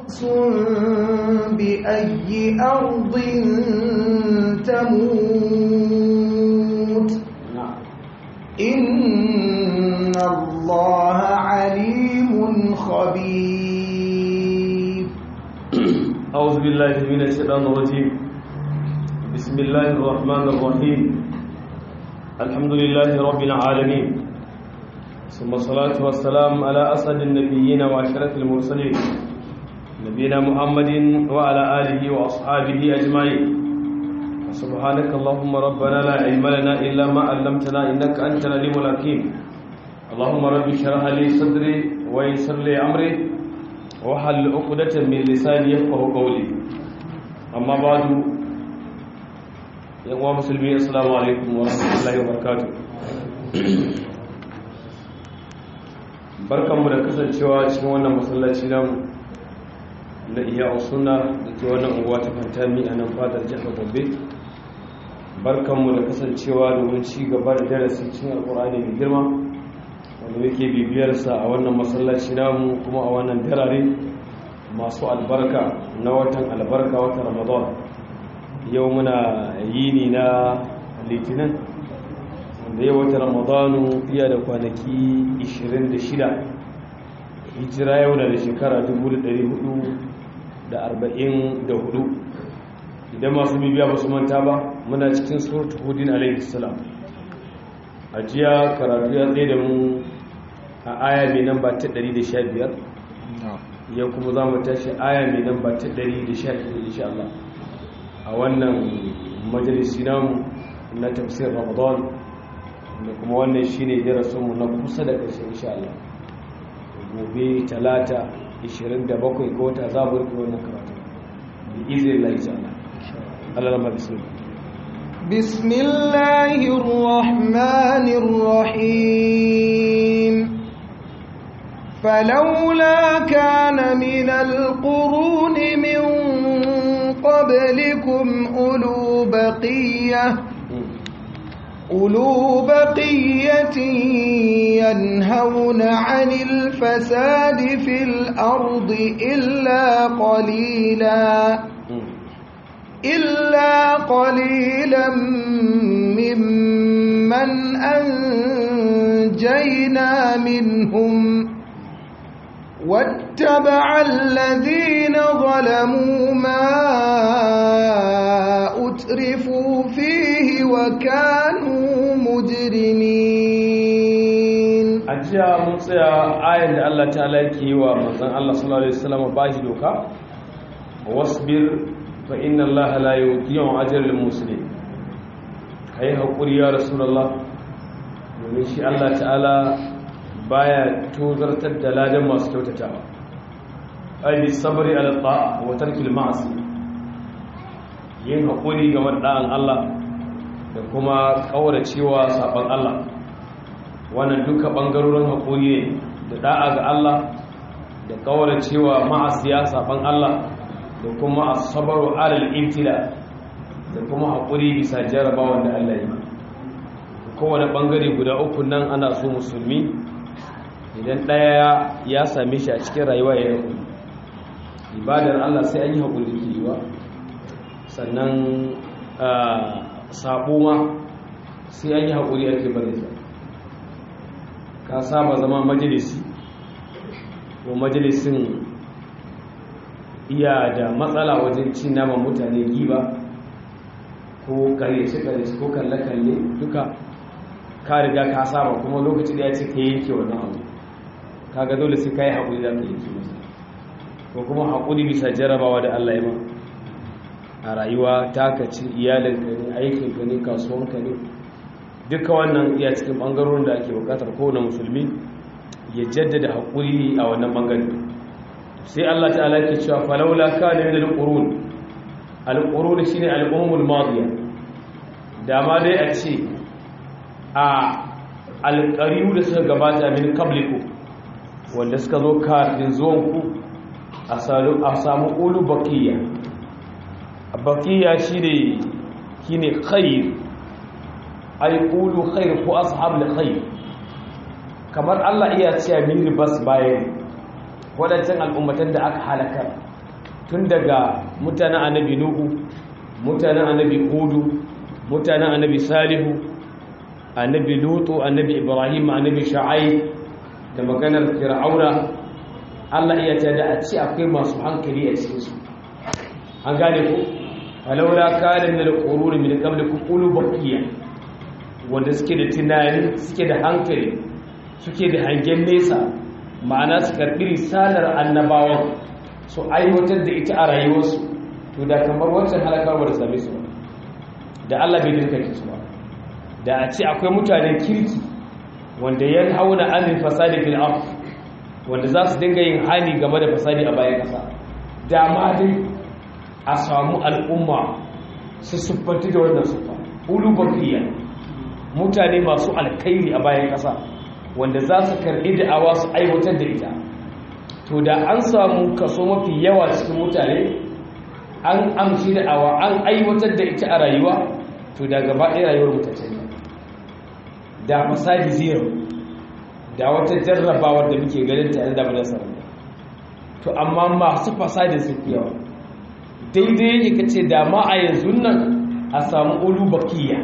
نفس بأي أرض تموت إن الله عليم خبير أعوذ بالله من الشيطان الرجيم بسم الله الرحمن الرحيم الحمد لله رب العالمين ثم الصلاة والسلام على أسعد النبيين وأشرف المرسلين نبينا محمد وعلى آله وأصحابه أجمعين سبحانك اللهم ربنا لا علم لنا إلا ما علمتنا إنك أنت العليم الحكيم اللهم رب اشرح لي صدري ويسر لي أمري وحل عقدة من لساني يفقه قولي أما بعد يا مسلمين السلام عليكم ورحمة الله وبركاته barkanmu da kasancewa cikin wannan masallaci namu na iya suna da ke wannan unguwa ta fantami a nan fadar jihar gombe barkanmu da kasancewa domin ci gaba da darasi cikin alkur'ani mai girma wanda muke bibiyarsa a wannan masallaci namu kuma a wannan darare masu albarka na watan albarka watan ramadan yau muna yini na litinin wanda yau wata ramadanu iya da kwanaki 26 hijira yau na da shekara 1444 idan masu bibiya ba su manta ba muna cikin suratu hudin alaihi salam a jiya karatu ya tsaye da mu a aya mai nan ba ta 115 yau kuma za mu tashi aya mai nan ba ta 116 insha Allah a wannan majalisi namu na tafsir ramadan da kuma wannan shine darasinmu na kusa da ƙarshe insha Allah gobe talata 27 ga wata za mu rufe wannan karatu bi izinin Allah insha Allah Allah rama bismillah بسم الله الرحمن الرحيم فلولا كان من القرون من قبلكم أولو بقيه أولو بقية ينهون عن الفساد في الأرض إلا قليلا إلا قليلا ممن أنجينا منهم واتبع الذين ظلموا ما أترفوا فيه وكانوا مجرمين ajiya mun tsaya ayin da Allah ta'ala yake yi wa manzon Allah sallallahu alaihi wasallam bashi doka wasbir fa inna Allah la yudhi'u ajral muslim kai hakuri ya rasulullah domin shi Allah ta'ala baya tozartar da ladan masu kyautatawa ai bi sabri ala ta'a wa tarkil ma'asi yin hakuri ga madda'an Allah da kuma kauracewa saban Allah wannan duka bangarorin hakuri ne da da'a ga Allah da kauracewa ma'asiya saban Allah da kuma as-sabru ala al-ibtila da kuma hakuri bisa jarabawan da Allah ya yi kowane bangare guda uku nan ana so musulmi idan ɗaya ya same shi a cikin rayuwa ya yi ibadar Allah sai an yi haƙuri ke yiwa sannan saɓo ma sai an yi haƙuri ake barinsa ka saba zama majalisi ko majalisin iya da matsala wajen cin naman mutane giba ko karyace-karyace ko kalle-kalle duka ka riga ka saba kuma lokaci da ya ce ka yanke wannan abu kaga dole sai kai haƙuri da kai yake masa ko kuma haƙuri bisa jarabawa da Allah ya ma a rayuwa taka ci iyalinka ne aikinka ne kasuwanka ne duka wannan iya cikin ɓangarorin da ake buƙatar kowane musulmi ya jaddada haƙuri a wannan ɓangare sai Allah ta'ala ke cewa falaula kana min al-qurun al-qurun shine al-ummul madiya dama dai a ce a alƙariyu da suka gabata min kabliku wanda suka zo kafin zuwanku a samu ƙulu bakiya bakiya shi ne shi ne khair ai ƙulu khair ko ashab da khair kamar allah iya cewa min ribas bayan waɗancan al'ummatan da aka halakar tun daga mutanen annabi nuhu mutanen annabi hudu mutanen annabi salihu annabi lutu annabi ibrahim annabi sha'ai da maganar fir'auna Allah iya ta da a ci akwai masu hankali a cikin su an gane ku falaula kana min al-qurun min qablikum ulu baqiya wanda suke da tunani suke da hankali suke da hangen nesa ma'ana su karbi risalar annabawan su aiwatar da ita a rayuwarsu to da kamar wancan halakarwar da same su da Allah bai dirka su ba da a ce akwai mutanen kirki wanda ya hauna amin fasadi fil ard wanda za su dinga yin hali game da fasadi a bayan kasa da ma dai a samu al'umma su siffanti da wannan siffa ulu bakiya mutane masu alkhairi a bayan kasa wanda za su karɓi da'awa su aiwatar da ita to da an samu kaso mafi yawa cikin mutane an amshi da'awa an aiwatar da ita a rayuwa to da gaba ɗaya rayuwar mutane da fasadi zero da wata jarrabawar da muke ganin ta da bada sarari to amma masu fasadi su fi yawa daidai yake kace da ma a yanzu nan a samu ulu bakiya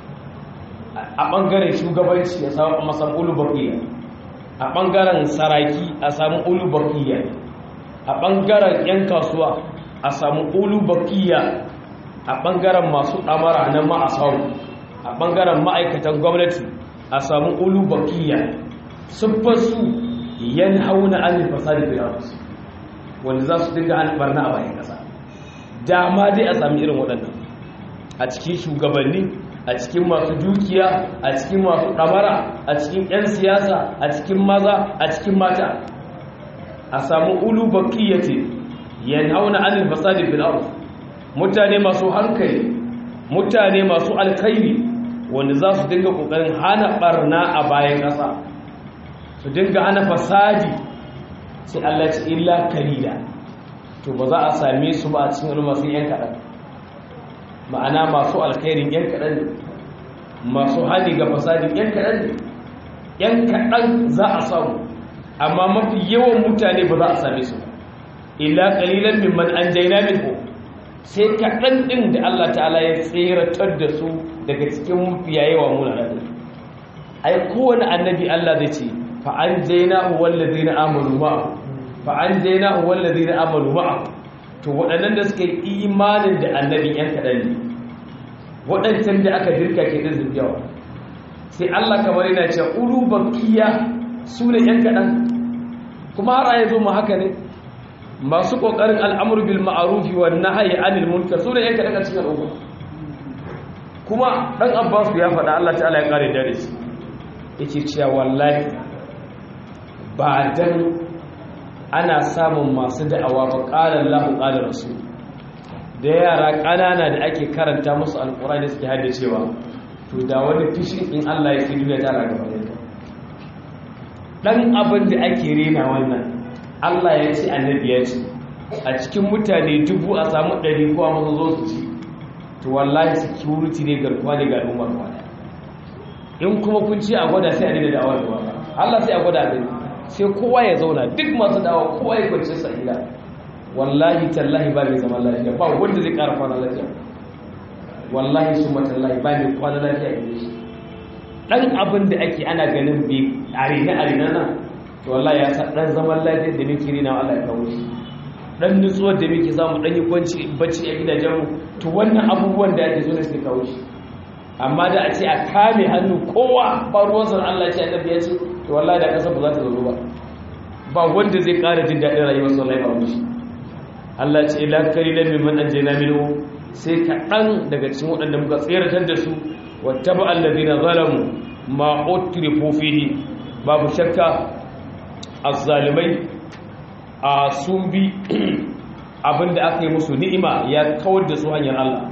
a ɓangaren shugabanci a samu ulu bakiya a ɓangaren saraki a samu ulu bakiya a ɓangaren 'yan kasuwa a samu ulu bakiya a ɓangaren masu ɗamara na ma'asau a ɓangaren ma'aikatan gwamnati a samu ulu bakiya siffarsu yan hauna an fasadi filarus wanda za su dinga an barna a bayan ƙasa dama dai a sami irin waɗannan a cikin shugabanni a cikin masu dukiya a cikin masu ɗamara a cikin 'yan siyasa a cikin maza a cikin mata a samu ulu bakiyyati yanhauna anil fasadi fil ardh mutane masu hankali mutane masu alkhairi wanda za su dinga kokarin hana barna a bayan ƙasa su dinga hana fasadi sai Allah ya ce illa kalila to ba za a same su ba a cikin al'umma sai yan kaɗan ma'ana masu alkhairin yan kaɗan ne masu hali ga fasadin yan kaɗan ne yan kaɗan za a samu amma mafi yawan mutane ba za a same su illa qalilan mimman anjayna minhu sai kaɗan ɗin da Allah ta'ala ya tseratar da su daga cikin mafiya yawa muna nan ai kowane annabi Allah zai ce fa anjaynahu wallazina amanu ma'a fa anjaynahu wallazina amanu ma'a to waɗannan da suka yi imanin da annabi yan kaɗan ne waɗancan da aka dirka ke ɗin yawa sai Allah kamar yana cewa ulu bakiya su ne yan kaɗan kuma har a yanzu mu haka ne masu ƙoƙarin al'amur bil ma'arufi wa nahayi anil munkar su ne yan kaɗan cikin al'umma kuma ɗan abbas ya faɗa Allah ta'ala ya ƙare dare shi yake cewa wallahi ba dan ana samun masu da'awa ba ƙalar lahu ƙalar rasu da yara ƙanana da ake karanta musu alƙurani suke haddacewa to da wani fishin in Allah ya fi duniya ta raga ba dan abin da ake rena wannan Allah ya ce annabi ya ce a cikin mutane dubu a samu ɗari kowa masu zo su ci to wallahi security ne garkuwa ne ga al'ummar kwana in kuma kun ci a gwada sai a daina da'awar da wata Allah sai a gwada a gani sai kowa ya zauna duk masu da'awa kowa ya kwanci sa gida wallahi tallahi ba mai zaman lafiya ba wanda zai ƙara kwana lafiya wallahi su matallahi ba mai kwana lafiya a shi dan abin da ake ana ganin bai arena arena nan to wallahi ya sa dan zaman lafiyar da muke rina Allah ya kawo shi dan nutsuwar da muke samu dan yi kwanci bacci a gidajen mu to wannan abubuwan da ake so ne suke kawo shi amma da a ce a kame hannu kowa ba ruwan san Allah ya ce annabi ya ce to wallahi da kasar ba za ta zo ba ba wanda zai ƙara jin daɗin rayuwar sallallahu alaihi wasallam Allah ya ce ila karilan mimman anjayna minhu sai kaɗan daga cikin waɗanda muka tseratar da su wattaba alladhina zalamu ma utrifu fihi babu shakka azzalimai a sun bi abinda aka yi musu ni'ima ya kawar da su hanyar Allah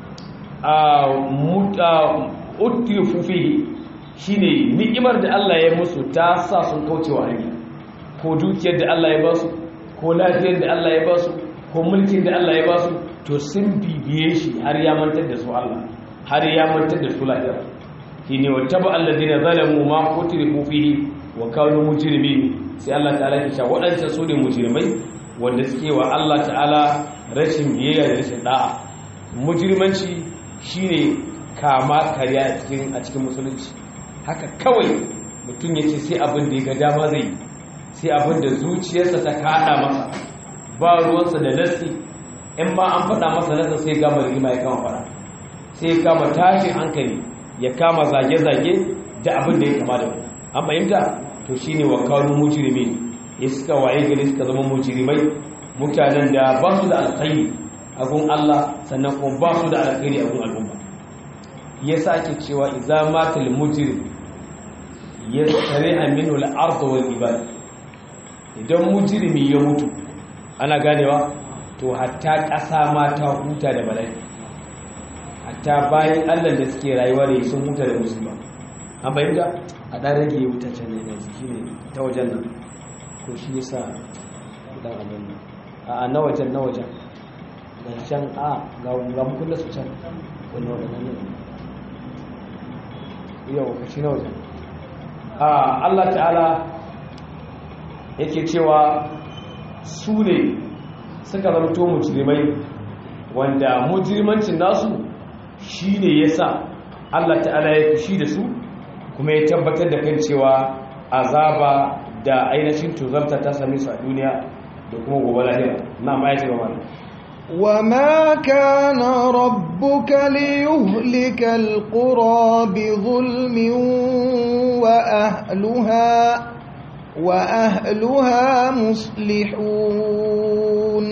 a muta utrifu fihi shine ni'imar da Allah ya musu ta sa sun kaucewa hanya ko dukiyar da Allah ya ba su ko lafiyar da Allah ya ba su ko mulkin da Allah ya ba su to sun bibiye shi har ya mantar da su Allah har ya mantar da su lahira shine wattaba alladhina zalamu ma utrifu fihi wa kanu mujrimin sai Allah ta'ala ya ce waɗancan su ne mujrimai wanda suke wa Allah ta'ala rashin biyayya da rashin da'a mujrimanci shine kama karya a cikin a cikin musulunci haka kawai mutum yace sai abin da ya ga dama zai sai abin da zuciyarsa ta kada masa ba ruwansa da nasi in ba an faɗa masa nasa sai gama rigima ya kama faɗa sai ya kama tashin hankali ya kama zage-zage da abin da ya kama da an fahimta to shine wa kawo mujrimi ya suka waye gari suka zama mujrimai mutanen da ba su da alkhairi a gun Allah sannan kuma ba su da alkhairi a gun al'umma ya sake cewa idza matal mujrim yasri'a minhu al-ard wal ibad idan mujrimi ya mutu ana ganewa to hatta ƙasa ma ta huta da bala'i hatta bayan Allah da suke rayuwa da sun huta da musulma an bayyana a ɗan rage wuta can ne na jiki ne ta wajen nan ko shi yasa dan abin nan a na wajen na wajen da can a ga ga mu kullu su can wannan wannan ne yau ka shi na wajen a Allah ta'ala yake cewa su ne suka zamto mujrimai wanda mujrimancin nasu shine yasa Allah ta'ala ya fushi da su kuma ya tabbatar da kan cewa azaba da ainihin tuzarta ta same su a duniya da kuma gobe lahira na ma ya ce ba mana وما كان ربك ليهلك القرى بظلم وأهلها وأهلها مصلحون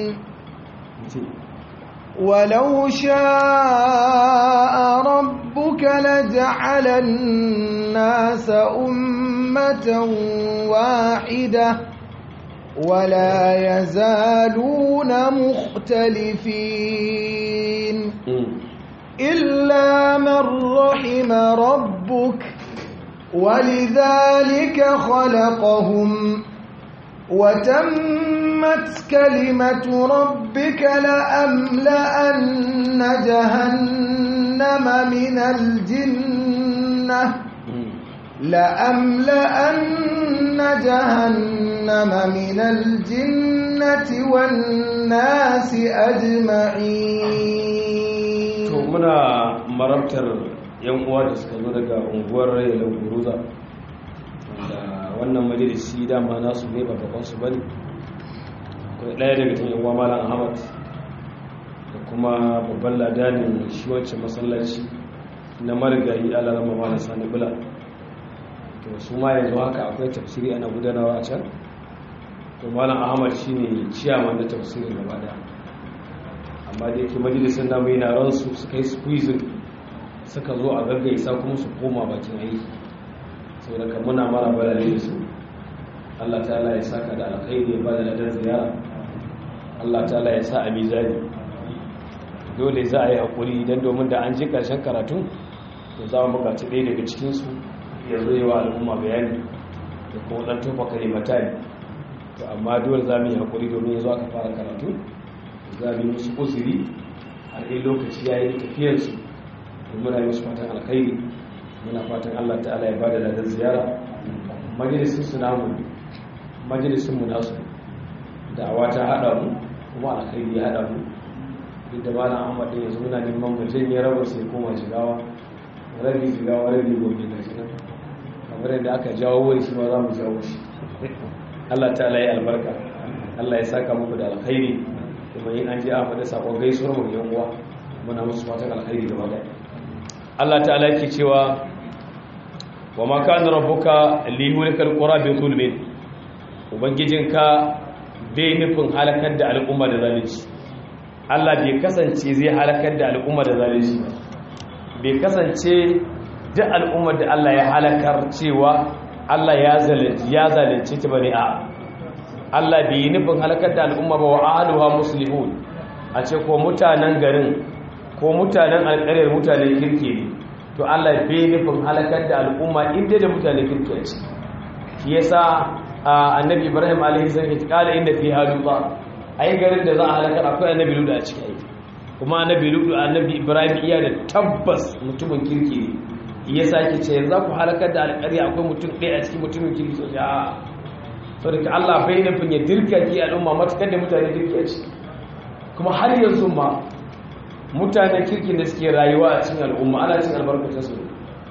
ولو شاء ربك لجعل الناس أمة واحدة ولا يزالون مختلفين إلا من رحم ربك ولذلك خلقهم وتمت كلمة ربك لأملأن جهنم من الجنة لأملأن جهنم من الجنة والناس أجمعين to muna marabtar yan uwa da suka zo daga unguwar rayuwar guruza da wannan majalisi dama nasu ne ba gaban su bane akwai ɗaya daga cikin yan uwa malam ahmad da kuma babban ladanin shi wancan masallaci na marigayi alarama malam sani bula to su ma yanzu haka akwai tafsiri ana gudanarwa a can to malam ahmad shine ciyaman da tafsirin gaba daya amma da yake majalisar namu yana ransu suka yi squeezing suka zo a gaggaisa kuma su koma bakin aiki sau da muna mara balale da su allah ta'ala ya saka da alkhairi ya ba da ladar ziyara allah ta'ala ya sa a mizani dole za a yi haƙuri don domin da an ji ƙarshen karatu to za mu buƙaci ɗaya daga cikinsu ya zo yi wa al'umma bayani da kuma ɗan tofa kalimata ne to amma dole za mu yi haƙuri domin ya zo aka fara karatu za mu yi musu uzuri har in lokaci ya yi tafiyarsu muna yi musu fatan alkhairi muna fatan allah ta'ala ya bada ladar ziyara majalisun su namu majalisun mu nasu da awa ta haɗa mu kuma alkhairi ya haɗa mu duk da bana ahmad ɗin yanzu muna neman mu janye rabar sai koma jigawa rabi jigawa rabi gobe ga shi nan kamar yadda aka jawo wani shi ma za mu jawo shi allah ta'ala ya albarka allah ya saka muku da alkhairi kuma yin an ji a faɗi saƙon gaisuwar mu yan uwa muna musu fatan alkhairi gaba ɗaya Allah ta'ala yake cewa wa ma kana rabbuka li yulikal qura bi zulmin ubangijinka bai nufin halakar da al'umma da zalunci Allah bai kasance zai halakar da al'umma da zalunci bai kasance duk al'ummar da Allah ya halakar cewa Allah ya zalunci ya zalunci ta bane a Allah bai nufin halakar da al'umma ba wa ahluha muslihun a ce ko mutanen garin ko mutanen alƙaryar mutanen kirki ne to Allah bai nufin halakar da al'umma inda da mutanen kirki ce shi yasa annabi Ibrahim alaihi salam ya kala inda fi haluta ai garin da za a halakar akwai annabi Lut a ciki ai kuma annabi Lut annabi Ibrahim iya da tabbas mutumin kirki ne yasa yake ce yanzu ku halakar da alƙarya akwai mutum ɗaya a cikin mutumin kirki so ya saboda Allah bai nufin ya dirka ki al'umma matukar da mutane dirka ce kuma har yanzu ma mutane kirkin da suke rayuwa a cikin al'umma ana cin albarkacin su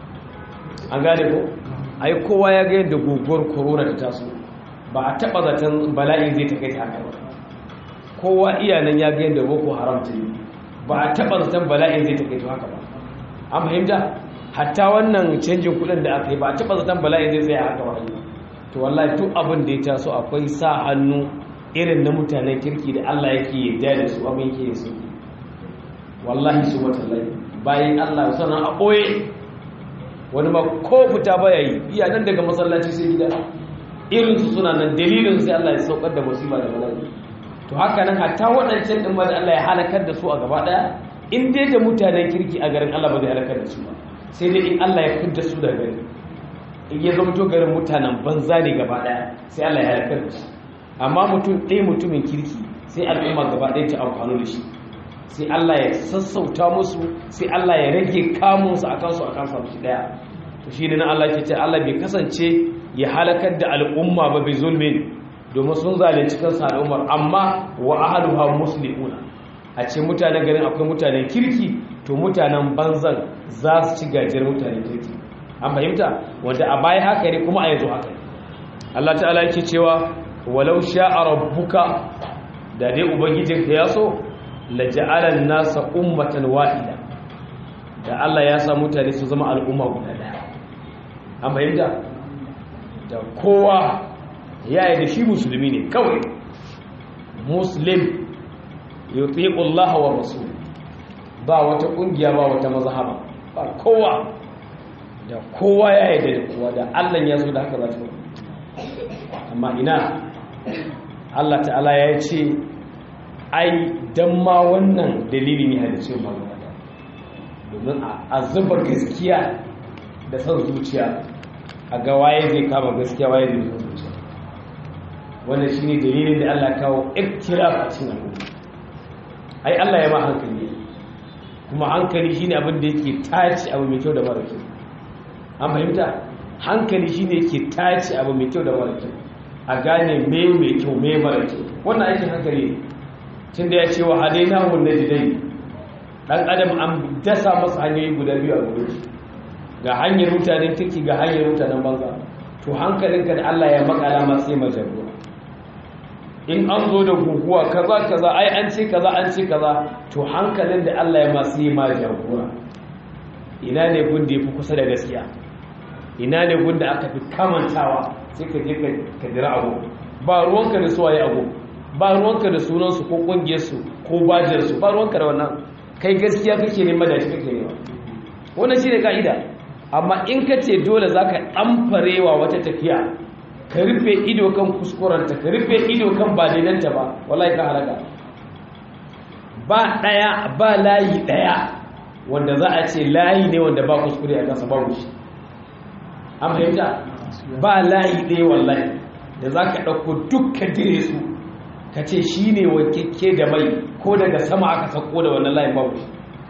an gane ko ai kowa ya ga yadda guguwar corona ta taso ba a taba zaton bala'in zai take ta haka ba kowa iyanan ya ga yadda boko haram ta yi ba a taba zaton bala'in zai take ta haka ba an fahimta hatta wannan canjin kudin da aka yi ba a taba zaton bala'in zai tsaya haka ba to wallahi duk abin da ya taso akwai sa hannu irin na mutanen kirki da Allah yake yarda da su abin yake yin su wallahi su watallahi bayan Allah sana a ɓoye wani ma ko fita baya yi iya nan daga masallaci sai gida irinsu suna nan dalilin sai Allah ya saukar da musiba da bala'i to haka nan hatta waɗancan ɗin ma da Allah ya halakar da su a gaba ɗaya in dai da mutanen kirki a garin Allah ba zai halakar da su ba sai dai in Allah ya fidda su daga gari in ya zama to garin mutanen banza ne gaba ɗaya sai Allah ya halakar da su amma mutum ɗaya mutumin kirki sai al'umma gaba ɗaya ta amfani da shi sai Allah ya sassauta musu sai Allah ya rage kamunsu a kansu a kansu shi daya to shi ne na Allah ke ce Allah bai kasance ya halakar da al'umma ba bai zulmin domin sun zalunci kansu al'ummar amma wa ahaluha muslimuna a ce mutanen garin akwai mutanen kirki to mutanen banzan za su ci gajiyar mutanen kirki an fahimta wanda a baya haka ne kuma a yanzu haka ne Allah ta'ala yake cewa walau sha'a rabbuka da dai ubangijinka ya so laja'alan nasa ummatan wahida da Allah ya sa mutane su zama al'umma guda daya an fahimta da kowa ya yi da shi musulmi ne kawai muslim yutiqu Allah wa rasul ba wata kungiya ba wata mazhaba ba kowa da kowa ya yi da kowa da Allah ya zo da haka za ta amma ina Allah ta'ala ya ce ai don ma wannan dalili ne halittu magana domin a zuba gaskiya da son zuciya a ga waye zai kama gaskiya waye zai son zuciya wannan shi ne dalilin da allah kawo iktiraf a cikin al'umma ai allah ya ma hankali kuma hankali shine abin da yake tace abu mai kyau da mara kyau an fahimta hankali shine yake tace abu mai kyau da mara kyau a gane me mai kyau me mara kyau wannan aikin hankali ne tun da ya ce wa hadaina wanda jidai dan adam an dasa masa hanyoyi guda biyu a gudu ga hanyar mutanen kirki ga hanyar mutanen banza to hankalinka da Allah ya makala ma sai majarruwa in an zo da guguwa kaza kaza ai an ce kaza an ce kaza to hankalin da Allah ya ma sai majarruwa ina ne gun da yafi kusa da gaskiya ina ne gun da aka fi kamantawa sai ka je ka dira abu ba ruwanka da suwaye abu ba ruwanka da sunansu ko ƙungiyarsu ko bajiyarsu ba ruwanka da wannan kai gaskiya kake nema da shi kake nema wannan shi ne ka'ida amma in ka ce dole za ka ɗamfarewa wata tafiya ka rufe ido kan kuskurenta ka rufe ido kan ba daidanta ba wallahi ka halaka ba ɗaya ba layi ɗaya wanda za a ce layi ne wanda ba kuskure a kansa babu shi an fahimta ba layi ɗaya wallahi da za ka ɗauko dukkan dire su ka ce shi ne wakekke da mai ko daga sama aka sako da wannan layin babu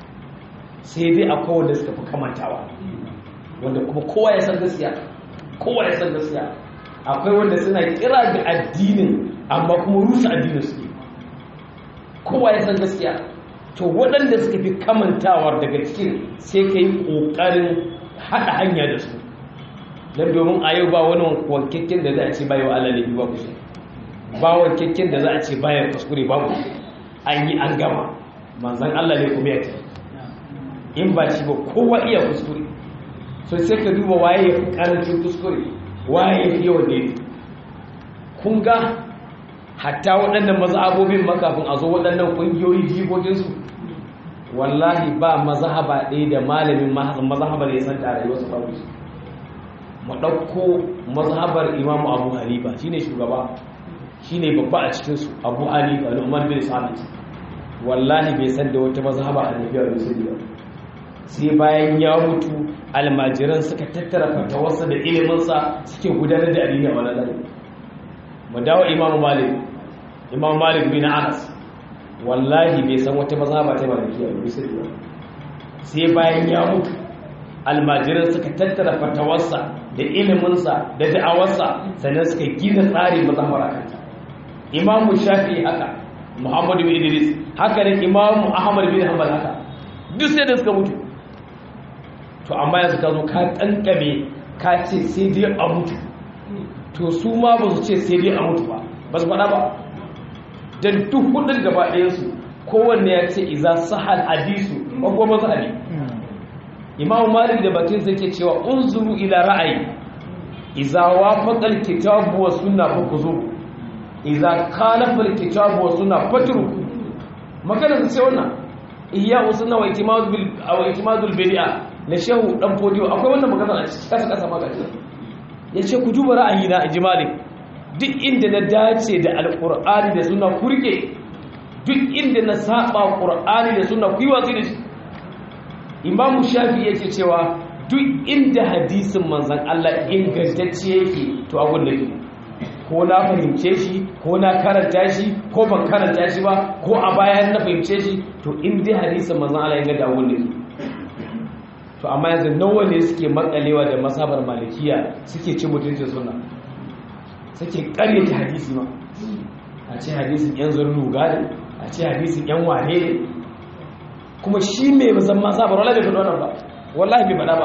sai dai akwai wanda suka fi kamantawa wanda kuma kowa ya san gaskiya kowa ya san gaskiya akwai wanda suna kira ga addinin amma kuma rusa addinin suke kowa ya san gaskiya to waɗanda suka fi kamantawar daga cikin sai ka yi ƙoƙarin haɗa hanya da su don domin a yau ba wani wankakken da za a ce bayo Allah ne ba ku shi ba wankakken da za a ce bayan kuskure babu an yi an gama manzan Allah ne kuma ya ce in ba shi ba kowa iya kuskure so sai ka duba waye ya fi karancin kuskure waye ya fi yawan daidai kun ga hatta waɗannan mazhabobin makafin a zo waɗannan ƙungiyoyi jikokinsu wallahi ba mazhaba ɗaya da malamin mazhabar ya san da rayuwarsa babu shi mu ɗauko mazhabar imamu abu hanifa shine shugaba shine babba a cikinsu abu hanifa da umar bin sabit wallahi bai san da wata mazhaba a nufiyar musulmi ba sai bayan ya mutu almajiran suka tattara fatawarsa da iliminsa suke gudanar da addini a wani lalai mu dawo imamu malik imamu malik bin anas wallahi bai san wata mazhaba ta malikiya ba musulmi ba sai bayan ya mutu almajiran suka tattara fatawarsa da iliminsa da da'awarsa sannan suka gina tsari mazhabar akanta imamu shafi haka muhammadu bin idris haka ne imamu ahmad bin hanbal haka duk sai da suka mutu to amma yanzu ka zo ka kankame ka ce sai dai a mutu to su ma ba su ce sai dai a mutu ba ba su faɗa ba don duk hudun gaba ɗayansu kowanne ya ce iza sahal hadisu ba kuma mazhabi imamu malik da bakin sai ke cewa unzuru ila ra'ayi iza wafaqa alkitabu wa sunna fa kuzu iza khalafa alkitabu wa sunna fatruku magana sai wannan iya usunna wa itimadu bil aw itimadul bid'a na shehu dan fodiyo akwai wannan magana a cikin kasa kasa maka yace ku duba ra'ayi na inji malik duk inda na dace da alqur'ani da sunna kurke duk inda na saba qur'ani da sunna ku yi watsi da shi imamu shafi yake cewa duk inda hadisin manzan Allah ingantacce yake to abun da ke ko na fahimce shi ko na karanta shi ko ban karanta shi ba ko a bayan na fahimce shi to in dai hadisin manzan Allah inganta abun da ke to amma yanzu nawa ne suke makalewa da masabar malikiya suke ci mutuncin suna suke karyata hadisi ma a ce hadisin yan zurnuga ne a ce hadisin yan wane ne kuma shi mai musamman sabar wallahi bai faɗa wannan ba wallahi bai faɗa ba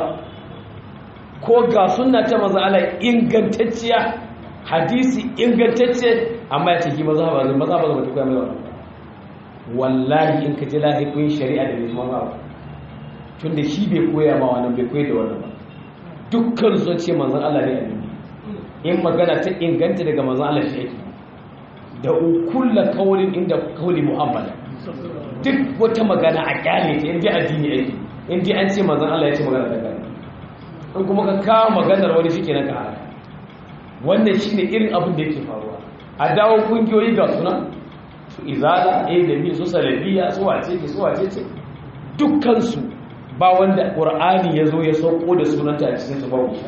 ko ga sunna ta maza ala ingantacciya hadisi ingantacce amma ya ce ki maza ba zai maza ba zai koya mai wannan wallahi in ka ji lahikun shari'a da bai zama ba tun da shi bai koya ma wannan bai koya da wannan ba dukkan sun ce manzan Allah ne annabi in magana ta inganta daga manzan Allah shi yake da ukulla kawulin inda kawuli muhammad duk wata magana a kyale ta inda addini yake inda an ce manzon Allah ya ce magana ta gani in kuma ka kawo maganar wani shi kenan ka haka wannan shine irin abin da yake faruwa a dawo kungiyoyi ga suna su izala a da bi su salafiya su wace ce su wace ce dukkan su ba wanda qur'ani ya zo ya sauko da sunanta a cikin su babu shi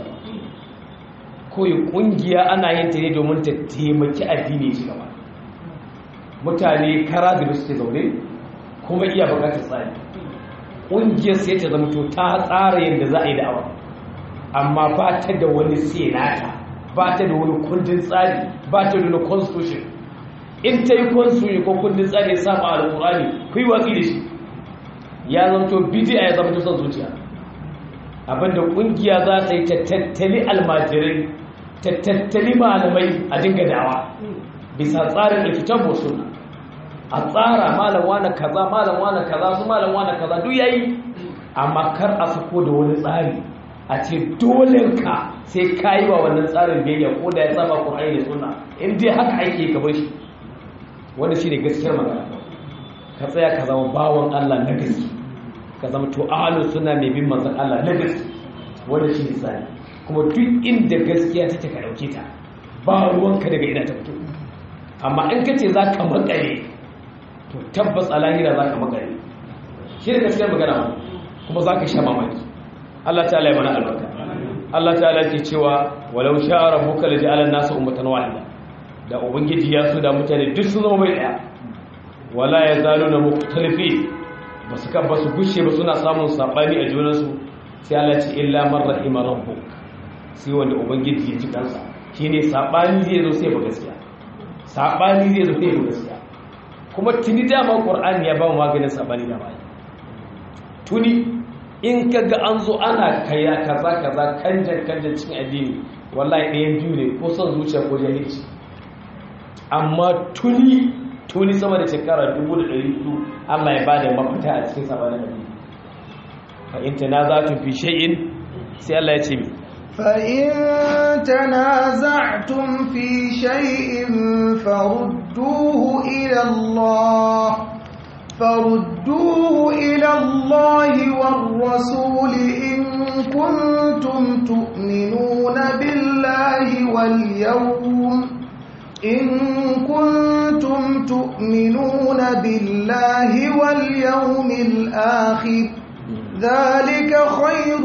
koyi kungiya ana yin ta ne domin ta taimaki addini shi gaba mutane kara da suke zaune kuma iya bukatar tsari ƙungiyar sai ta zama to ta tsara yadda za a yi da'awa amma ba ta da wani senata ba ta da wani kundin tsari ba ta da wani constitution in ta yi constitution ko kundin tsari ya saba alƙur'ani ku yi watsi da shi ya zama to bidiya ya zama to son zuciya abinda ƙungiya za ta yi ta tattali almajirai ta tattali malamai a dinga da'awa bisa tsarin da kitabu sunna a tsara malam wani kaza malam wani kaza su malam wani kaza duk yayi amma kar a sako da wani tsari a ce dole ka sai kayi wa wannan tsarin biyayya ko da ya saba Qur'ani da sunna in dai haka ake ka bar shi wanda shine gaskiyar magana ka tsaya ka zama bawon Allah na gaske ka zama to ahlus sunna mai bin manzon Allah na gaske wanda shine tsari kuma duk inda gaskiya take ka dauke ta ba ruwanka daga ina ta fito amma in ka ce za ka makare to tabbas a lahira za ka makare shi da gaskiyar magana kuma za ka sha mamaki Allah ta'ala ya mana albarka Allah ta'ala ke cewa walau sha'a rabbuka la ja'ala an-nasa ummatan wahida da ubangiji ya so da mutane duk su zama bai daya wala yazaluna mukhtalifi basu kan basu gushe ba suna samun sabani a junansu sai Allah ce illa man rahima rabbuk sai wanda ubangiji ya ji kansa shine sabani zai zo sai ba gaskiya sabani zai zo sai ba gaskiya kuma tuni dama qur'ani ya ba mu maganin sabani da bai tuni in kaga an zo ana kaya kaza kaza kanjan kanjan cikin addini wallahi ɗayan biyu ne ko son zuciya ko jahilci amma tuni tuni sama da shekara 1400 Allah ya bada mafita a cikin sabanin addini fa in tanaza'tum fi shay'in sai Allah ya ce mi فإن تنازعتم في شيء فردوه إلى الله فردوه إلى الله والرسول إن كنتم تؤمنون بالله واليوم إن كنتم تؤمنون بالله واليوم الآخر ذلك خير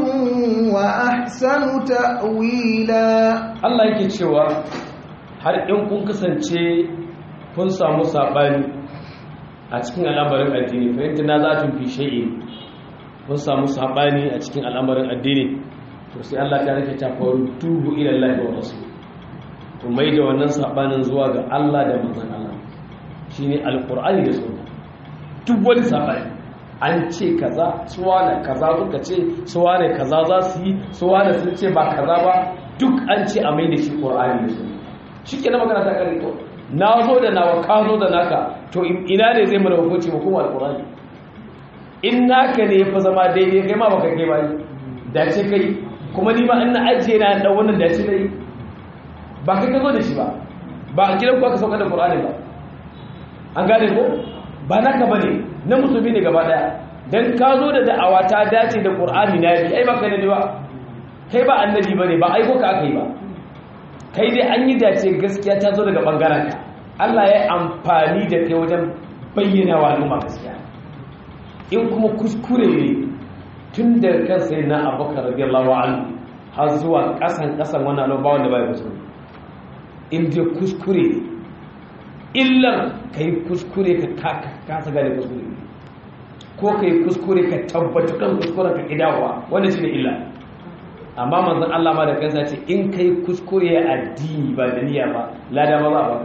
وأحسن تأويلا Allah yake cewa har in kun kasance kun samu sabani a cikin al'amarin addini fahimta na za ta fi shay'i mun samu sabani a cikin al'amarin addini to sai Allah ta rike ta faru tubu ila Allah wa rasul to mai da wannan sabanin zuwa ga Allah da manzon Allah shine alqur'ani da sunna duk wani sabani an ce kaza suwane kaza suka ce suwane kaza za su yi suwane sun ce ba kaza ba duk an ce a mai da shi qur'ani da sunna shikenan magana ta kare to na zo da nawa ka zo da naka to ina ne zai mana hukunci mu kuma alqur'ani in naka ne fa zama daidai kai ma baka kai ba dace kai kuma ni ma ina ajiye na dan wannan dace dai ba kai ka zo da shi ba ba a gidan ku aka sauka da qur'ani ba an gane ko ba naka bane na musulmi ne gaba daya dan ka zo da da'awa ta dace da qur'ani na yi ai ba kai ne ba kai ba annabi bane ba aiko ka aka yi ba kai dai an yi dace gaskiya ta zo daga bangaren ka Allah ya amfani da kai wajen bayyana wa al'umma gaskiya in kuma kuskure ne tun da kan sai na abubakar radiyallahu anhu har zuwa kasan kasan wannan al'umma wanda bai kuskure in dai kuskure ne illar kai kuskure ka kasa gane kuskure ne ko kai kuskure ka tabbata kan kuskuren ka kidawa wanda shine illa amma manzon Allah ma da kansa ce in kai kuskure ya addini ba da niyya ba lada ma ba ba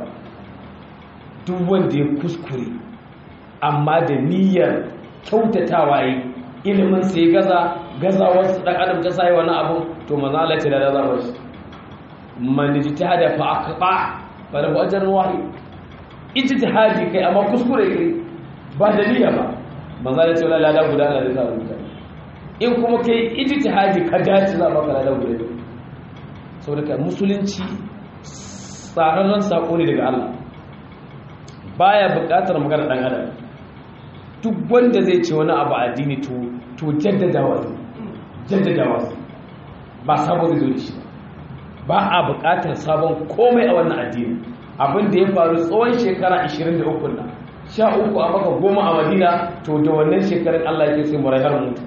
duk wanda ya kuskure amma da niyyar kyautatawa yi ilimin sai gaza gaza wasu dan adam ta sai wani abu to manzon Allah ce lada za ba shi man jitahada fa aqba fa lahu ajrun wahid ijtihadi kai amma kuskure kai ba da niyya ba manzon Allah ce lada guda Allah da za rubuta in kuma kai ijtihadi ka dace za baka ladan guda saboda ka musulunci tsararren sako ne daga Allah baya buƙatar magana dan adam duk wanda zai ce wani abu addini to to jaddadawa jaddadawa ba sabo zai zo da shi ba a buƙatar sabon komai a wannan addini abin da ya faru tsawon shekara 23 nan sha uku a maka goma a madina to da wannan shekarun Allah yake sai mu rayar mutu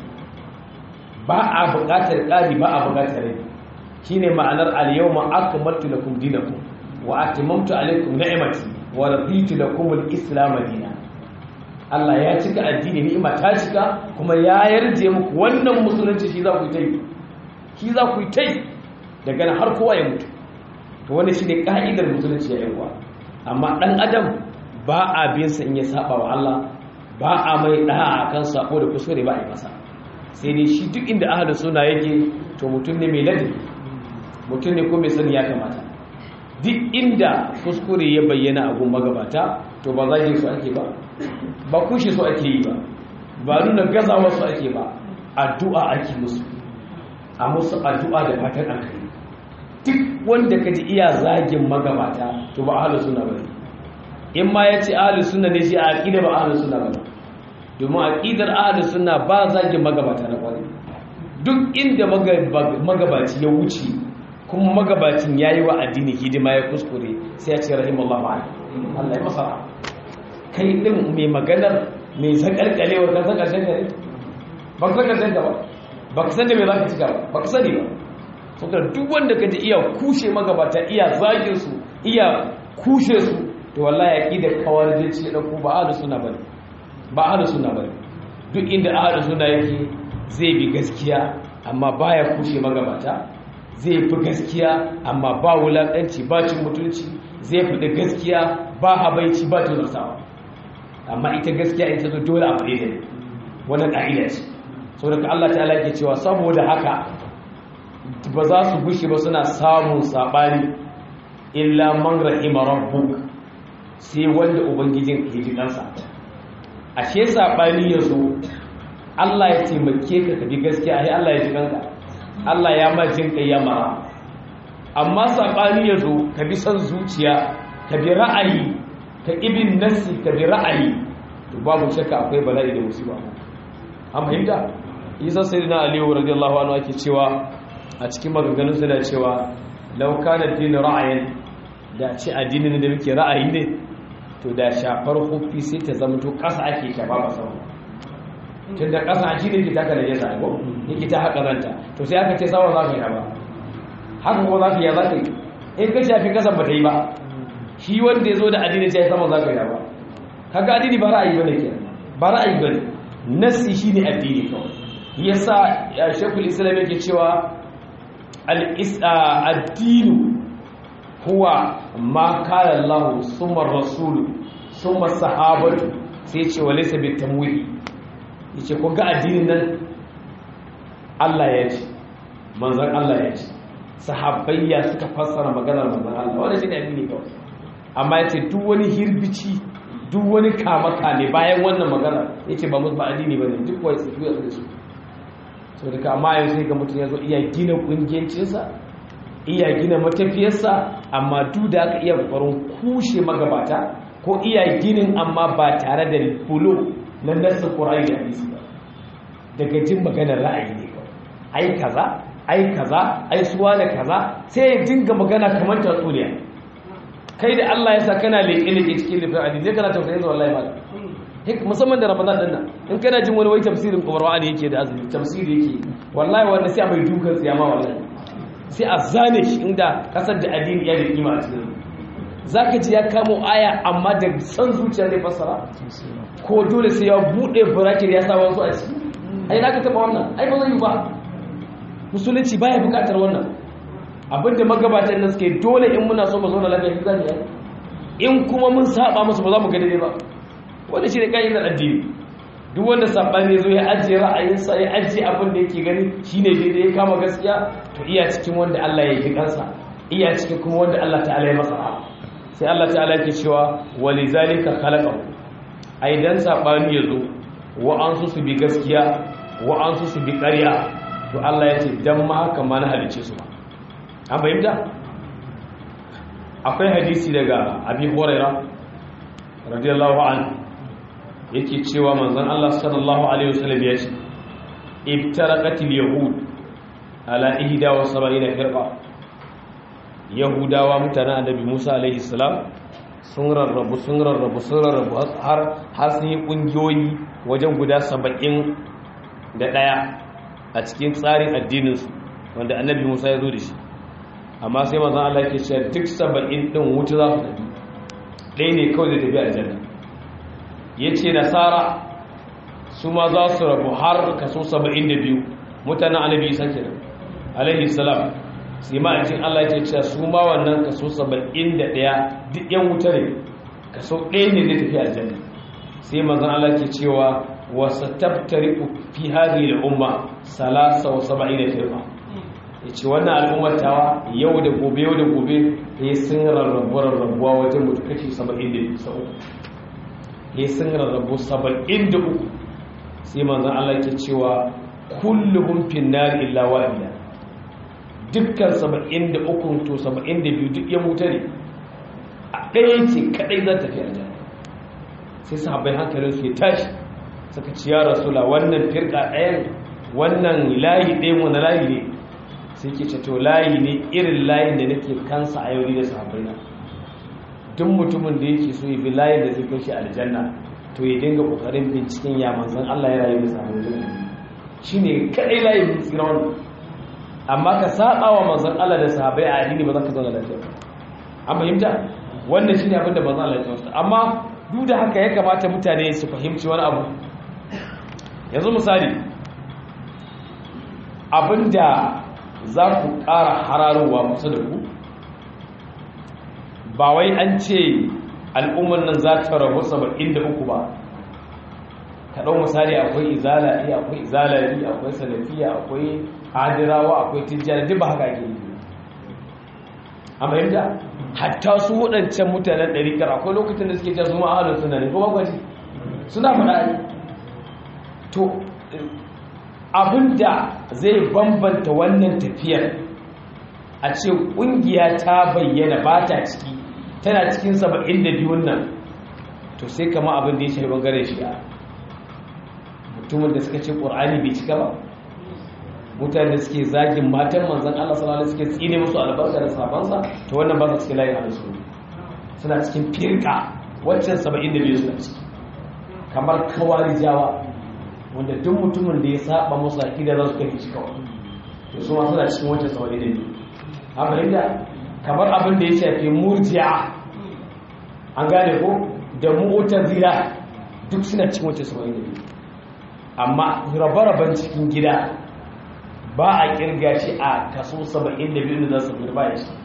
ba a buƙatar ƙari ba a buƙatar rai shi ne ma'anar al-yawma akmaltu lakum dinakum wa atimamtu alaykum ni'mati wa raditu lakum al-islam dinan Allah ya cika addini ni'ima ta cika kuma ya yarje muku wannan musulunci shi za ku yi shi za ku yi daga nan har kowa ya mutu to wannan shine ka'idar musulunci ya yawa amma dan adam ba a bin sa in ya saba wa Allah ba a mai da'a akan sako da kuskure ba a yi masa sai dai shi duk inda ahalin suna yake to mutum ne mai ladabi mutum ne ko mai sani ya kamata duk inda kuskure ya bayyana a gun magabata to ba zagin su ake ba ba kushe su ake yi ba ba nuna gazawa su ake ba addu'a ake musu a musu addu'a da fatan alkhairi duk wanda ka ji iya zagin magabata to ba ahalin suna ba in ma ya ce ahalin suna ne shi a aƙida ba ahalin suna ba domin aƙidar ahalus sunna ba zagin magabata na ƙwari duk inda magabaci ya wuce kuma magabacin ya yi wa addini hidima ya kuskure sai ya ce rahimallahu ala Allah ya masa kai ɗin mai maganar mai zaƙarƙalewar kan san ƙarshen ka ne ba ka san ƙarshen ka ba ba ka san da mai za ka cika ba ba ka sani ba saboda duk wanda ka ji iya kushe magabata iya zagin su iya kushe su to wallahi aƙidar kawar jinci ya ɗauko ba ahalus sunna ba ne ba ahalus sunna bane duk inda ahalus sunna yake zai bi gaskiya amma baya kushe magabata zai fi gaskiya amma ba wulakanci ba cin mutunci zai fi da gaskiya ba habaici ba tuzurtawa amma ita gaskiya ita zo dole a faɗe da ne wannan ƙa'ida ce saboda Allah ta'ala yake cewa saboda haka ba za su gushe ba suna samun sabani illa man rahima rabbuk sai wanda ubangijin ke ji kansa ashe saɓani ya zo Allah ya taimake ka ka bi gaskiya ai Allah ya ji kanka Allah ya ma jin kai ya mara amma saɓani ya zo ka bi son zuciya ka bi ra'ayi ka ibin nasi ka bi ra'ayi to babu shakka akwai bala'i da musiba an fahimta isa sayyidina aliyu radiyallahu anhu ake cewa a cikin maganganun suna cewa law kana din ra'ayin da ce addinin da muke ra'ayi ne to da shafar hufi sai ta zama to ƙasa ake shafa ba sama tun da ƙasa shi ne ke taka da yasa ko yake ta haka ranta to sai aka ce sama za ka yi ba haka ko za ka yi za ka yi in ka shafi ƙasa ba ta yi ba shi wanda ya zo da addini sai sama za ka yi ba kaga addini ba ra'ayi bane ke ba ra'ayi bane nassi shine addini kawai yasa ya shekul islam yake cewa al-addinu huwa ma kala Allah summa rasul summa sahabatu sai ce wa laysa bitamwi yace ko ga addinin nan Allah ya ce manzon Allah ya ce sahabbayya suka fassara maganar manzon Allah wannan shine addini kawai amma yace duk wani hirbici duk wani kamaka ne bayan wannan magana yace ba musu ba addini bane duk wai su tuya su so daga amma yau sai ga mutum ya zo iya gina kungiyancinsa iya gina matafiyarsa amma duk da aka iya kokarin kushe magabata ko iya ginin amma ba tare da fulo na nasa ƙura'ai da hadisi ba daga jin maganar ra'ayi ne kawai ai kaza ai kaza ai suwa da kaza sai ya dinga magana kamar tatsuniya kai da Allah ya sa kana leƙe-leƙe cikin lifin hadisi zai kana tausayin zuwa wallahi malam musamman da ramadan din nan in kana jin wani wai tafsirin qur'ani yake da azumi tafsiri yake wallahi wanda sai a mai dukan tsiyama wallahi sai a zane shi inda kasar da addini ya da kima a cikin zaka ji ya kamo aya amma da san zuciya zai fassara ko dole sai ya bude bracket ya sa wasu a ciki ai zaka taba wannan ai ba zai yi ba musulunci baya bukatar wannan abinda magabatan nan suke dole in muna so mu zauna lafiya zan yi in kuma mun saba musu ba za mu ga daidai ba wanda shi ne ƙa'idar addini duk wanda saɓani zo ya ajiye ra'ayinsa ya ajiye abin da yake gani shi ne daidai ya kama gaskiya to iya cikin wanda Allah ya yi kansa iya cikin kuma wanda Allah ta'ala ya masa sai Allah ta'ala yake cewa wali zalika khalaqahu ai dan saɓani ya zo wa an su su bi gaskiya wa an su su bi ƙarya to Allah ya ce dan ma haka ma na halice su ba an fahimta akwai hadisi daga abi hurairah radiyallahu anhu yake cewa manzon Allah sallallahu alaihi wasallam ya ce ibtaraqatil yahud ala ihda wa sab'ina firqa yahudawa mutanen annabi Musa alaihi salam sun rarrabu sun rarrabu sun rarrabu har har sun yi kungiyoyi wajen guda 70 da daya a cikin tsarin addinin su wanda annabi Musa ya zo da shi amma sai manzon Allah yake cewa duk 70 din wuta za su tafi ɗaya ne kawai da tafi aljanna ya ce nasara su ma za su rabu har kaso 72 mutanen annabi isa kenan alaihi salam sai ma a cikin Allah ya ce su ma wannan kaso 71 duk yan wuta ne kaso ɗaya ne zai tafi aljanna sai manzon Allah ke cewa wa sataftariqu fi hadhihi al-umma salasa wa sab'ina firqa yace wannan al'ummar tawa yau da gobe yau da gobe sai sun rarrabu rarrabuwa wajen mutu kashi 70 ya sun rarrabu saba'in da uku sai manzan Allah ke cewa kulluhun finnar illa wa'ila dukkan saba'in da uku to saba'in da biyu duk ya mutu ne a ɗaya ce kaɗai za ta fi aljanna sai sahabbai hankalin su ya tashi suka ci ya rasula wannan firka ɗayan wannan layi ɗayan wani layi ne sai ke to layi ne irin layin da nake kansa a yau da sahabbai na duk mutumin da yake so ya bi layin da zai kai shi aljanna to ya dinga kokarin binciken ya manzon Allah ya rayu da sahabbai aljanna shine kadai layin tsira wannan amma ka saba wa manzon Allah da sahabbai a addini ba za ka zauna lafiya an fahimta wannan shine abin da manzon Allah ya tsawata amma duk da haka ya kamata mutane su fahimci wani abu yanzu misali abinda za ku ƙara hararowa kusa da ku ba wai an ce al'ummar nan za ta rabu saba'in da uku ba ka ɗau misali akwai izala iya akwai izalari akwai salafiya akwai adirawa akwai tijjani duk ba haka ake yi a fahimta hatta su waɗancan mutanen ɗarikar akwai lokacin da suke su ma'ahalar suna ne kuma gwaji suna faɗa to abinda zai bambanta wannan tafiyar a ce ƙungiya ta bayyana ba ta ciki tana cikin saba'in da biyun nan to sai kama abin da ya shafi bangaren shi'a mutumin da suka ce ƙur'ani bai cika ba mutane da suke zagin matan manzan Allah sallallahu alaihi suke tsine musu albarka da sabansa to wannan ba su cikin layin halittu suna cikin firka waccan saba'in da biyu suna ciki kamar kawarijawa wanda duk mutumin da ya saba musu akida za su kai shi kawai to su ma suna cikin wancan saba'in da biyu a fahimta kamar abin da ya shafi murji'a an gane ko da mu'tazila duk suna cikin wancan saba'in da biyu amma rabe-raben cikin gida ba a kirga shi a kaso 72 da za su fi ba ya shi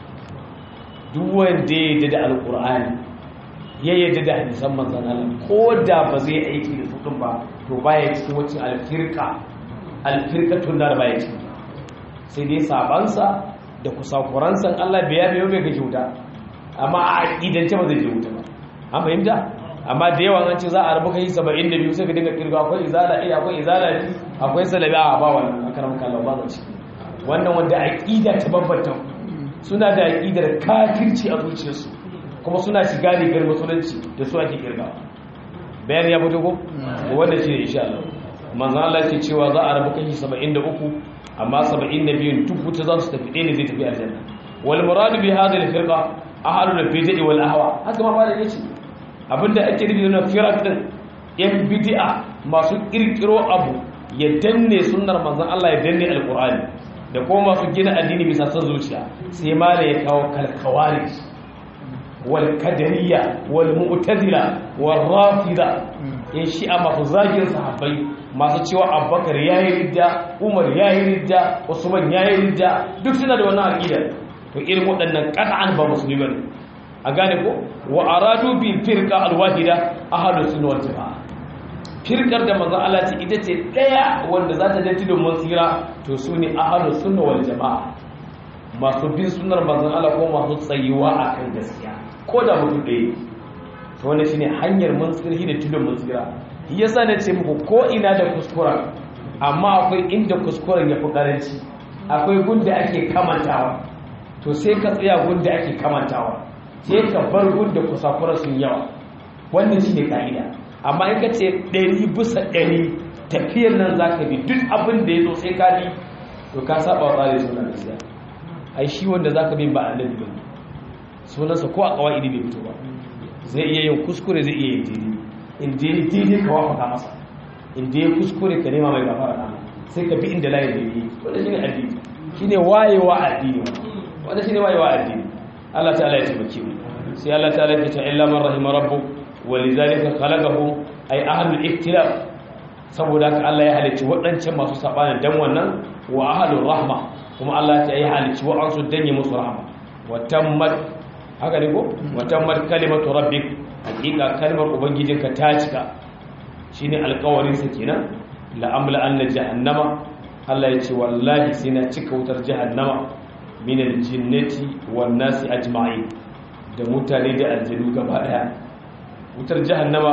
duk wanda ya yi da alkur'ani ya yi da hadisan manzan Allah ko da ba zai aiki da su ba to baya cikin wacce alfirka alfirka tun da baya cikin sai dai sabansa da kusakuransa Allah biya biyo bai ga kyauta amma a aƙidance ba zai je wuta ba an fahimta amma da yawan an ce za a rabu kai 72 sai ka dinga kirga akwai izala eh akwai izala ne akwai salabi a ba wannan akaram kallahu ba zai wannan wanda aqida ta bambanta suna da aqidar kafirci a zuciyarsu kuma suna shiga rigar musulunci da su ake kirga bayan ya fito ko wannan shine insha Allah manzo Allah ke cewa za a rabu kai 73 amma 72 duk wuta za su tafi ɗaya ne zai tafi aljanna wal muradu bi hadhihi al-firqa ahlul bid'ah wal ahwa haka ma ba da yace abinda ake nufi na firak din yan bid'a masu kirkiro abu ya danne sunnar manzon Allah ya danne alqur'ani da kuma masu gina addini bisa san zuciya sai mala ya kawo kalkawari wal qadariyya wal mu'tazila wal rafida in shi'a masu zagin sahabbai masu cewa abubakar yayi ridda umar yayi ridda usman yayi ridda duk suna da wannan aqida to irin waɗannan qat'an ba musulmi ne a gane ko wa aradu bi firqa alwahida ahlus sunna wal jamaa firqar da manzon Allah ce ita ce daya wanda za ta danti domin tsira to su ne ahlus sunna wal jamaa masu bin sunnar manzon Allah ko masu tsayuwa akan gaskiya ko da mutum ɗaya to wannan shine hanyar mun tsirhi da tudun mun tsira yasa na ce muku ko ina da kuskura amma akwai inda kuskuren ya fi karanci akwai gunda ake kamantawa to sai ka tsaya gunda ake kamantawa sai ka bar gunda kusakura sun yawa wannan shi ne ka'ida amma in ka ce ɗari bisa ɗari tafiyar nan za ka bi duk abin da ya zo sai ka bi to ka saba wa tsari suna da siya ai shi wanda za ka bin ba annabi ba ne sunansa ko a kawai bai fito ba zai iya yin kuskure zai iya yin daidai in je daidai ka wafaka masa in je kuskure ka nema mai gafara na sai ka bi inda layin da yi wanda shi ne addini shi ne wayewa addini wanda shi ne wayewa addini Allah ta'ala ya taimake mu sai Allah ta'ala ya ce illa man rahima rabbuk wa lidhalika khalaqahum ay ahlul iktilaf saboda haka Allah ya halicci waɗancan masu sabanin dan wannan wa ahlur rahma kuma Allah ta yi halicci wa'ansu dan yi musu rahma wa tammat haka ne ko wa tammat kalimatu rabbik hakika kalmar ubangijinka ta cika shine alƙawarin sa kenan la amla anna jahannama Allah ya ce wallahi sai na cika wutar jahannama min aljinnati wan nasi ajma'in da mutane da aljanu gaba daya wutar jahannama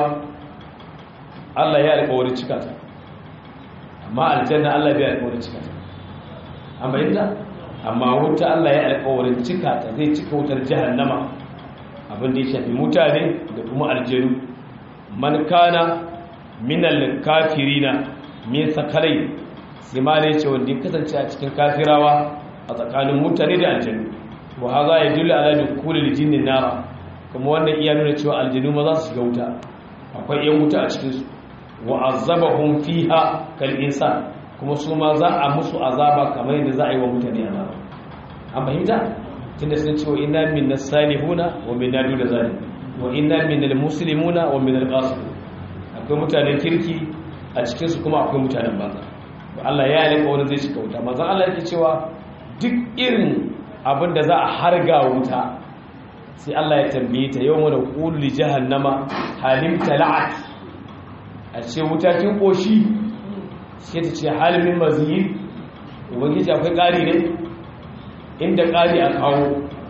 Allah ya alƙawarin cika ta amma aljanna Allah bai alƙawarin cika ta amma yadda amma wuta Allah ya alƙawarin cika ta zai cika wutar jahannama abin da ya shafi mutane da kuma aljanu man kana minal kafirina min sakalai sai ma ne ce wanda ya kasance a cikin kafirawa a tsakanin mutane da aljanu wa haza ya dula ala dukulil jinnin nara kuma wannan iya nuna cewa aljanu ma za su shiga wuta akwai yan wuta a cikin su wa azabahum fiha kal insan kuma su ma za a musu azaba kamar yadda za a yi wa mutane azaba an fahimta tunda sun ce wa inna minna salihuna wa minna duna zalim wa inna minal muslimuna wa minal qasidun akwai mutanen kirki a cikin su kuma akwai mutanen banza Allah ya yi wani zai shiga wuta manzon Allah yake cewa duk irin abin da za a harga wuta sai Allah ya tambaye ta yau mana qul li jahannama halim tala'at a ce wuta kin koshi sai ta ce halimin mazid ubangiji akwai ƙari ne inda ƙari a kawo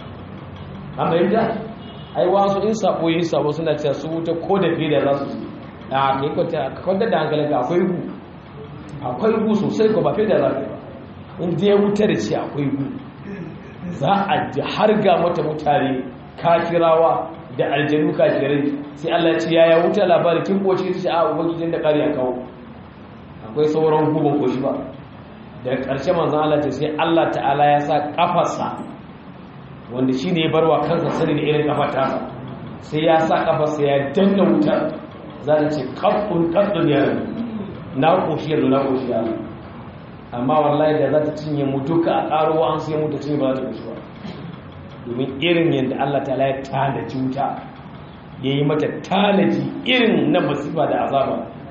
an bayyanta ai wasu in sabo yi sabo suna cewa su wuta ko da fiye da za su a kai kwanta da hankalinka akwai gu akwai gu sosai ko ba fiye da za ka ba in je wuta da ce akwai gu za a har ga mata mutane kafirawa da aljanu kafirai sai Allah ya ce yaya wuta labari kin koshi ta ce a ubangijin da ƙari a kawo akwai sauran guban koshi ba daga ƙarshe manzan Allah ta sai Allah ta'ala ya sa ƙafarsa wanda shi ne ya barwa kansa sani da irin ƙafar tasa sai ya sa ƙafarsa ya danna wutar za ta ce ƙaffun ƙaffun ya na koshi yanzu na koshi ya amma wallahi da za ta cinye mu duka a ƙaruwa an sai mutu cinye ba za ta koshi ba domin irin yadda Allah ta'ala ya tanaji wuta ya yi mata tanaji irin na masifa da azaba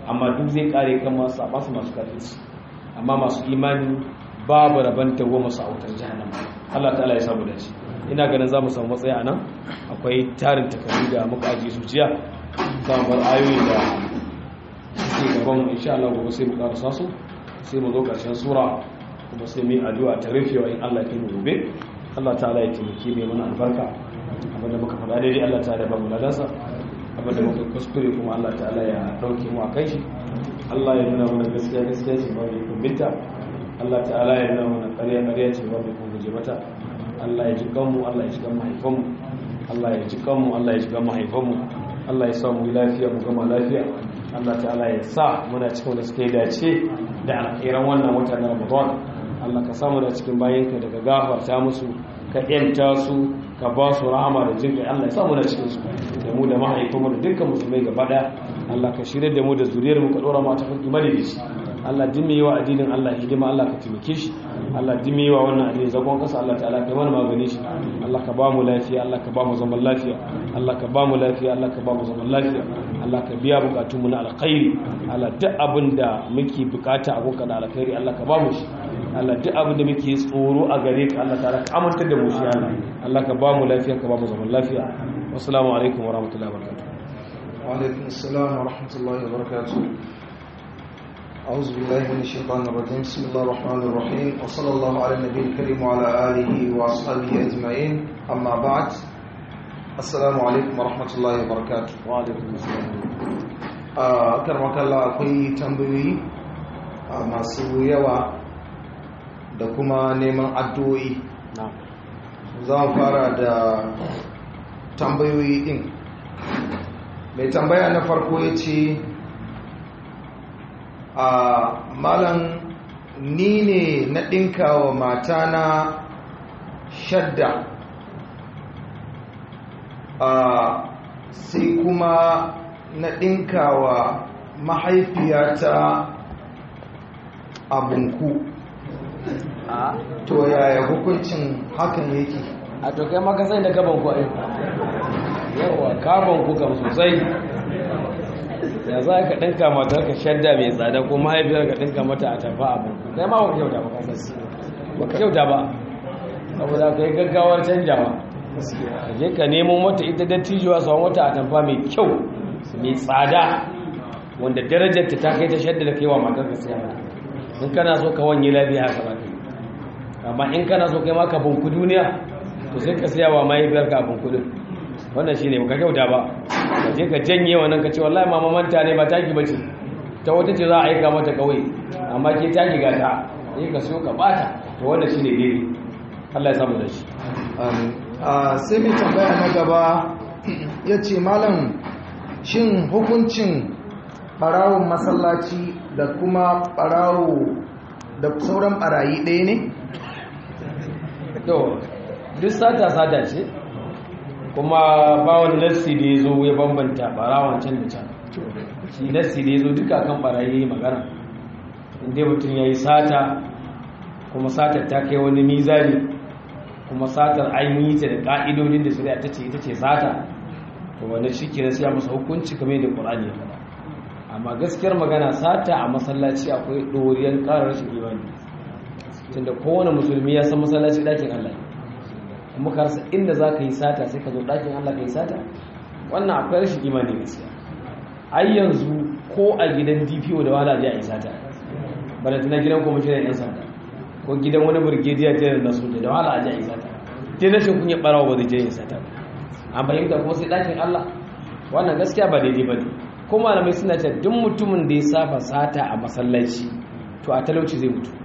amma duk zai kare kan masu masu masu kafirci amma masu imani babu rabon tawo masu autar jahannama Allah ta'ala ya samu dace ina ganin za mu samu matsaya a nan akwai tarin takardu da muka ajiye su jiya za mu bar ayoyi da suke gaban mu insha Allah gobe sai mu karasa su sai mu zo karshen sura kuma sai mu yi addu'a ta rufewa in Allah ya mu gobe Allah ta'ala ya taimake mu mana albarka abinda muka faɗa daidai Allah ta'ala ya ba mu ladansa abinda muka kuskure kuma Allah ta'ala ya dauke mu a kai shi Allah ya nuna mana gaskiya gaskiya ce ba mu kumbinta Allah ta'ala ya nuna mana ƙarya ƙarya ce ba mu guje mata Allah ya ji kanmu Allah ya ji kan mahaifanmu Allah ya ji kanmu Allah ya ji kan mahaifanmu Allah ya sa mu lafiya mu gama lafiya Allah ta'ala ya sa muna cikin wanda suka yi dace da alkhairan wannan wata na Ramadan Allah ka samu da cikin bayanka daga gafarta musu ka yanta su ka ba su rahama da jin kai Allah ya sa mu da cikin su da mu da mahaifanmu da dukkan musulmai gaba daya Allah ka shirye da mu da zuriyar mu ka dora mu ta kan imani da shi Allah dimmi wa addinin Allah hidima Allah ka taimake shi Allah dimmi wa wannan addinin zagon kasa Allah ta'ala kai mana magani shi Allah ka ba mu lafiya Allah ka ba mu zaman lafiya Allah ka ba mu lafiya Allah ka ba mu zaman lafiya Allah ka biya bukatun mu na alkhairi Allah duk abin da muke bukata a gonka da alkhairi Allah ka ba mu shi Allah duk abin da muke tsoro a gare ka Allah ta'ala ka amintar da mu shi Allah Allah ka ba mu lafiya ka ba mu zaman lafiya wassalamu alaikum wa rahmatullahi wa barakatuh wa alaikum assalam wa rahmatullahi wa barakatuh أعوذ بالله من الشيطان الرجيم بسم الله الرحمن الرحيم وصلى الله على النبي الكريم وعلى آله وأصحابه أجمعين أما بعد السلام عليكم ورحمة الله وبركاته وعليكم السلام أكرمك الله akwai tambayoyi masu yawa da kuma neman addu'o'i za mu fara da tambayoyi din mai tambaya na farko ya ce a malam ni ne na ɗinka wa matana shadda a sai kuma na ɗinka wa mahaifiyata abinku to yaya hukuncin hakan yake a to kai maka sai da gaban ku ai yawa gaban ku kam sosai ya za ka ɗinka mata ka shadda mai tsada ko mahaifiyar ka ɗinka mata a tafa abin kai ma baka kyauta ba kasas baka kyauta ba saboda ka yi gaggawar canjawa ka je ka nemo mata ita dattijuwa sauran wata a tafa mai kyau mai tsada wanda darajar ta kai ta shadda da kai wa matar ka siya mata in kana so ka wanye lafiya haka ba kai amma in kana so kai ma ka bunku duniya to sai ka siya wa mahaifiyar ka abin kudin wannan shine baka kyauta ba ka je ka janye wannan ka ce wallahi mama manta ne ba taki bace ta wata ce za a aika mata kawai amma ke taki ga ta sai ka so ka bata to wannan shine gari Allah ya samu da shi sai mai tambaya na gaba ya ce malam shin hukuncin barawon masallaci da kuma barawo da sauran barayi ɗaya ne? to duk sata sata ce kuma ba wani nassi da ya zo ya bambanta barawan can da can shi nassi da ya zo duka kan barayi magana inda mutum ya yi sata kuma satar ta kai wani mizani kuma satar an yi ta da ƙa'idodin da shari'a ta ce ita ce sata to wani shi ke siya masa hukunci kamar da ƙur'ani ya faɗa amma gaskiyar magana sata a masallaci akwai ɗoriyar ƙarar rashin imani tunda kowane musulmi ya san masallaci ɗakin Allah kuma ka rasa inda za ka yi sata sai ka zo ɗakin Allah ka yi sata wannan akwai rashin imani gaskiya ai yanzu ko a gidan DPO da wala je a yi sata bada tana gidan kwamishinan yan sanda ko gidan wani burgediya ta na soja da wala a je a yi sata dai rashin kunya barawa ba zai je yin sata an fahimta kuma sai ɗakin Allah wannan gaskiya ba daidai ba ne ko malamai suna ce duk mutumin da ya saba sata a masallaci to a talauci zai mutu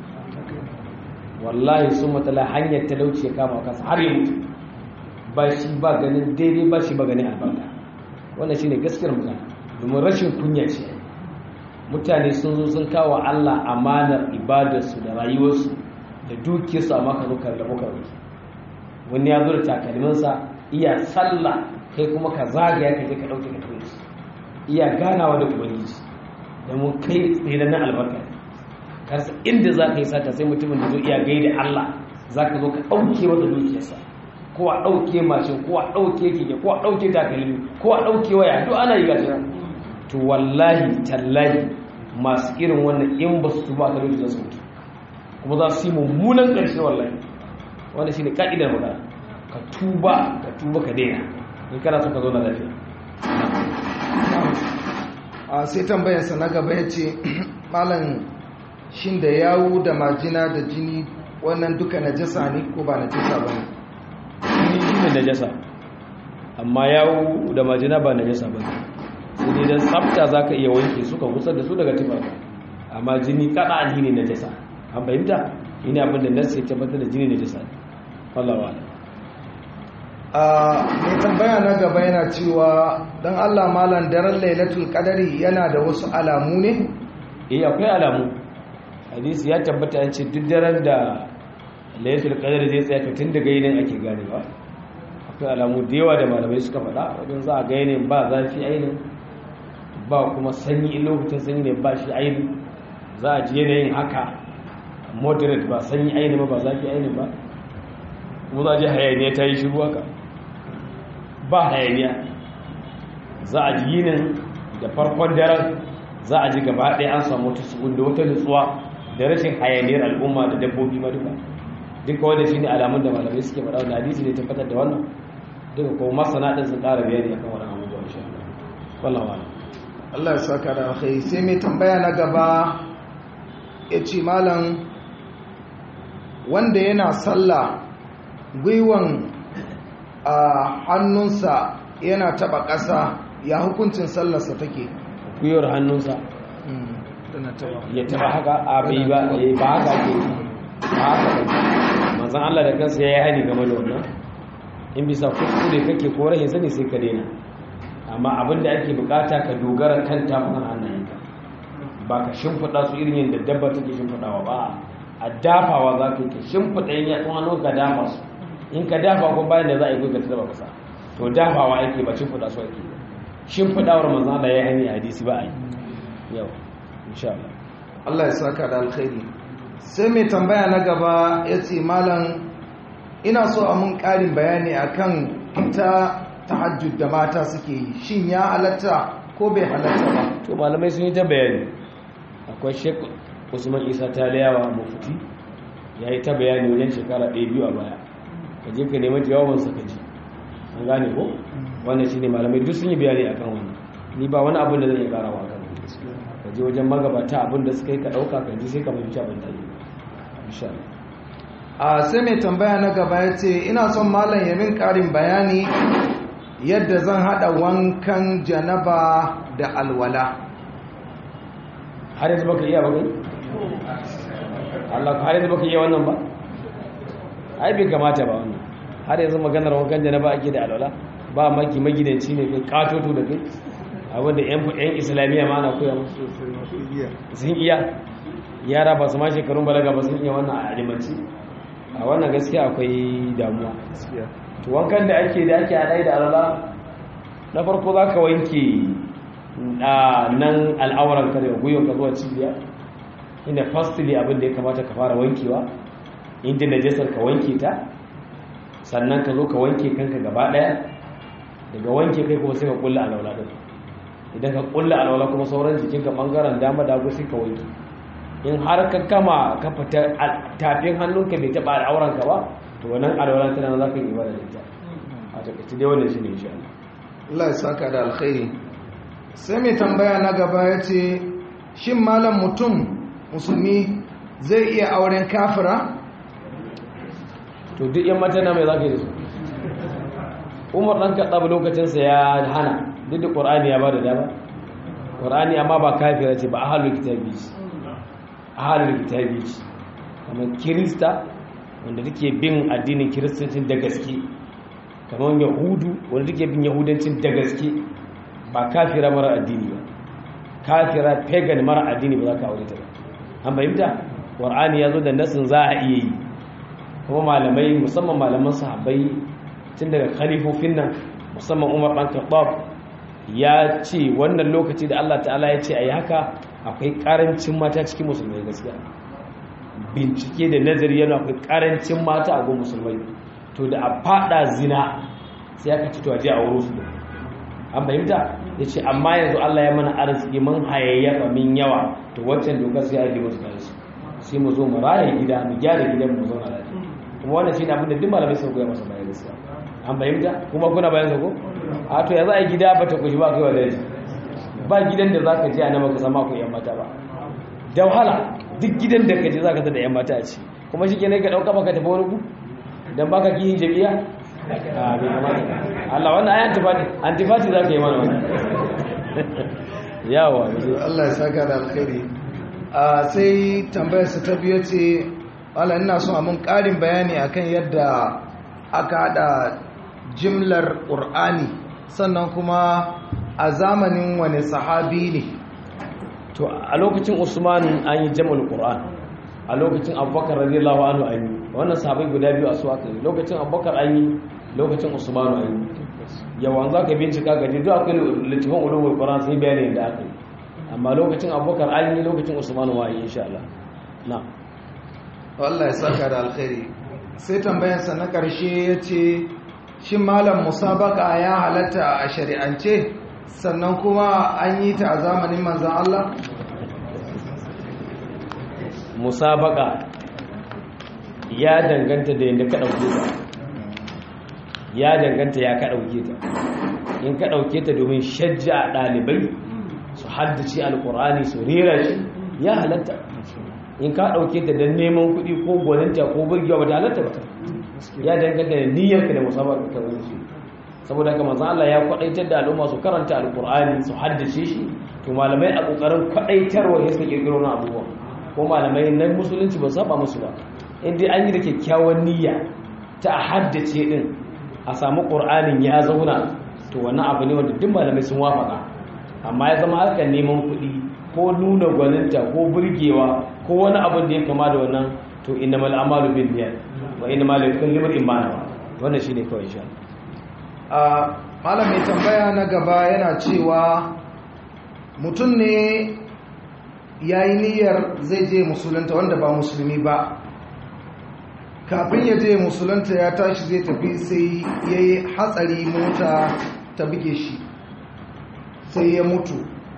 wallahi sun matsala hanyar talauci ya kama kansa har yi mutu ba shi ba ganin daidai ba shi ba ganin albarka wannan shi ne gaskiyar magana domin rashin kunya ce mutane sun zo sun kawo allah amanar ibadarsu da rayuwarsu da dukiyarsu a maka zukar da muka rufe wani ya zo da takalminsa iya sallah kai kuma ka zagaya ka je ka ɗauke ka tuwe iya ganawa da ubangiji domin kai tsere na albarka karsa inda za ka yi sata sai mutumin da zo iya gaida Allah za ka zo ka ɗauke wata dukiyarsa ko a ɗauke mashin ko a ɗauke keke ko a ɗauke takalmi ko a ɗauke waya duk ana yi gashi nan to wallahi tallahi masu irin wannan in ba su tuba ka lokacin su mutu kuma za su yi mummunan ƙarshe wallahi wanda shi ne ƙa'idar magana ka tuba ka tuba ka daina in kana so ka zo na lafiya a sai tambayarsa na gaba ya ce malam shin da yawu da majina da jini wannan duka najasa ne ko ba najasa ba ne jini shi ne najasa amma yawo da majina ba najasa ba ne sai dai don tsafta za ka iya wanke suka kusa da su daga tufafa amma jini kada an ne najasa an fahimta ina abin da nasu ya tabbatar da jini najasa ne wallawa a mai tambaya na gaba yana cewa don allah malam daren lailatul kadari yana da wasu alamu ne eh akwai alamu hadisi ya tabbata an ce duk daren da lailatul qadr zai tsaya to tun daga yinin ake ganewa akwai alamu da yawa da malamai suka faɗa wajen za a ga yinin ba zafi ainin ba kuma sanyi in lokacin sanyi ne ba shi ainin za a ji yanayin haka moderate ba sanyi ainin ba ba zafi ainin ba kuma za a ji hayaniya ta yi shiru haka ba hayaniya za a ji yinin da farkon daren za a ji gaba ɗaya an samu wata sukun da wata nutsuwa da rashin hayaniyar al'umma da dabbobi ma duka duka wanda shi ne alamun da malamai suke faɗa wanda hadisi ne tabbatar da wannan duka kuma masana ɗin sun ƙara bayani akan wannan abubuwa insha Allah wallahu a'lam Allah ya saka da alkhairi sai mai tambaya na gaba ya ce malam wanda yana sallah gwiwan a hannunsa yana taba ƙasa ya hukuncin sallarsa take gwiwar hannunsa tana taba ya taba haka a bai ba eh, ba haka ke ba haka ba manzon Allah da kansa ya yi hani game da wannan in bisa kuskure kake ko rahin sani sai ka daina amma abin da ake bukata ka dogara kan tafukan hannayenka ba ka shimfiɗa su irin yadda dabba take shimfiɗawa ba a dafawa za ka yi ka shimfiɗa yin yatsun hannun ka dafa su in ka dafa ko bayan da za a yi kuka ta taba kasa to dafawa ake ba shimfiɗa su ake ba shimfiɗawar manzon Allah ya yi hani a hadisi ba a yi yau insha Allah Allah ya saka da alkhairi sai mai tambaya na gaba ya ce malam ina so a mun ƙarin bayani akan ita tahajjud da mata suke yi shin ya halatta ko bai halatta ba to malamai sun yi ta bayani akwai shek usman isa ta layawa mafuti ya yi ta bayani wajen shekara ɗaya biyu a baya ka je ka neman jawabansa ka ji an gane ko wannan shi ne malamai duk sun yi bayani a kan wannan ni ba wani abin da zan iya karawa kan ka je wajen magabata abin da suka yi ka ɗauka ka ji sai ka fahimci abin da yi insha Allah a sai mai tambaya na gaba ya ce ina son malam ya min ƙarin bayani yadda zan haɗa wankan janaba da alwala har yanzu baka iya ba kai Allah har yanzu baka iya wannan ba ai bai kamata ba wannan har yanzu maganar wankan janaba ake da alwala ba maki magidanci ne kai katoto da kai abinda yan yan islamiyya ma ana koya musu sun iya yara ba su ma shekarun balaga ba sun iya wannan a alimanci a wannan gaskiya akwai damuwa to wankan da ake da ake haɗai da alwala na farko za ka wanke nan al'auran ka daga gwiwa ka zuwa cibiya inda fastili abin da ya kamata ka fara wankewa inda najasar ka wanke ta sannan ka zo ka wanke kanka gaba daya daga wanke kai kuma sai ka kulla alwala din idan ka kulla alwala kuma sauran jikinka bangaren dama da hagu sai ka wanke in har ka kama ka fita tafin hannunka bai taba al'auran ka ba to wannan alwala tana za ka yi ibada da ita a takaice dai wannan shine insha Allah Allah ya saka da alkhairi sai mai tambaya na gaba ya ce shin malam mutum musulmi zai iya auren kafira to duk yan mata na mai za ka yi da su umar ɗan kaɗa lokacinsa ya hana duk da ƙorani ya ba da dama ƙorani amma ba kafira ce ba a halin kitabi ce a halin kitabi ce kamar kirista wanda take bin addinin kiristancin da gaske kamar yahudu wanda take bin yahudancin da gaske ba kafira mara addini ba kafira pagan mara addini ba za ka aure ta ba an fahimta ƙorani ya zo da nasin za a iya yi kuma malamai musamman malaman sahabbai tun daga khalifofin nan musamman umar ɗan khattab ya ce wannan lokaci da allah ta'ala ya ce a yi haka akwai ƙarancin mata cikin musulmai gaskiya bincike da nazari yana akwai ƙarancin mata a gun musulmai to da a fada zina sai aka ci to a je a wuro su an fahimta ya ce amma yanzu Allah ya mana arziki mun hayayyafa min yawa to waccan dokar sai ake musu da su sai mu zo mu raye gida mu gyara gidan mu zauna lafiya kuma wannan shine abin da duk malamai sun koya masa bayan gaskiya an bayyana kuma kuna bayan ko a to ya za a gida ba ta kushi ba kai wa daji ba gidan da zaka je a nan baka sama ku yan mata ba da wahala duk gidan da ka je zaka tada yan mata a ci kuma shi kenan ka dauka baka tafi wani ku dan baka kiyin jami'a a bai kamata Allah wannan ayan antifati antifati zaka yi mana wannan yawa Allah ya saka da alkhairi a sai tambayarsa ta biyu ce wala ina so a mun ƙarin bayani akan yadda aka haɗa jimlar ƙur'ani sannan kuma a zamanin wani sahabi ne to a lokacin usman an yi jam'ul qur'an a lokacin abubakar radiyallahu anhu an yi wannan sahabai guda biyu a su aka yi lokacin abubakar an yi lokacin usman an yi yawan za ka bincika gaji duk akwai littafin ulumul qur'an sai bayani da aka yi amma lokacin abubakar an yi lokacin usman wa yi insha Allah na Allah ya saka da alkhairi sai tambayarsa na ƙarshe ya ce shi malam musabaka ya halatta a shari'ance sannan kuma an yi ta a zamanin manzan Allah musabaka ya danganta da yadda ka ɗauke ta ya danganta ya ka ɗauke ta in ka ɗauke ta domin shajja a ɗalibai su haddace alkur'ani su rera shi ya halatta in ka ɗauke ta don neman kuɗi ko gwaninta ko burgewa ba ta halatta ba ya danganta da niyyarka da musamman ka wani shi saboda haka manzo Allah ya kwadaitar da al'umma su karanta alkur'ani su haddace shi to malamai a kokarin kwadaitarwa ya suka kirkiro na abubuwa ko malamai na musulunci ba saba musu ba in dai an yi da kyakkyawan niyya ta haddace din a samu qur'anin ya zauna to wannan abu ne wanda duk malamai sun wafaka amma ya zama harkar neman kuɗi ko nuna gwaninta ko burgewa ko wani abin da ya kama da wannan to inna mal amalu bin niyyat wa inna mal likulli imrin ma nawa wannan shine kawai insha a malam mai tambaya na gaba yana cewa mutum ne ya yi niyyar zai je musulunta wanda ba musulmi ba kafin ya je musulunta ya tashi zai tafi sai ya yi hatsari mota ta buge shi sai ya mutu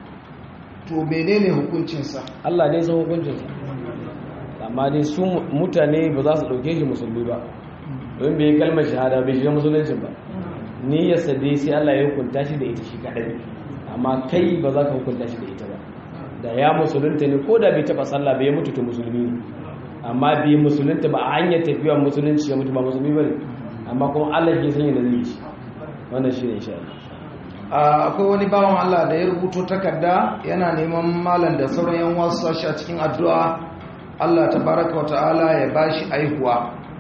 to menene hukuncinsa Allah ne san hukuncinsa amma dai su mutane ba za su ɗauke shi musulmi ba don bai kalmar shahada bai shiga musuluncin ba niyyarsa dai sai Allah ya hukunta shi da ita shi kaɗai amma kai ba za ka hukunta shi da ita ba da ya musulunta ne ko da bai taɓa sallah bai mutu to musulmi ne amma bai musulunta ba a hanyar tafiya musulunci ya mutu ba musulmi ba ne amma kuma Allah ke sanya da zai yi shi wannan shi ne insha Allah akwai wani bawan Allah da ya rubuto takarda yana neman malam da sauran yan wasu sashi a cikin addu'a Allah tabaraka wa ta'ala ya bashi aihuwa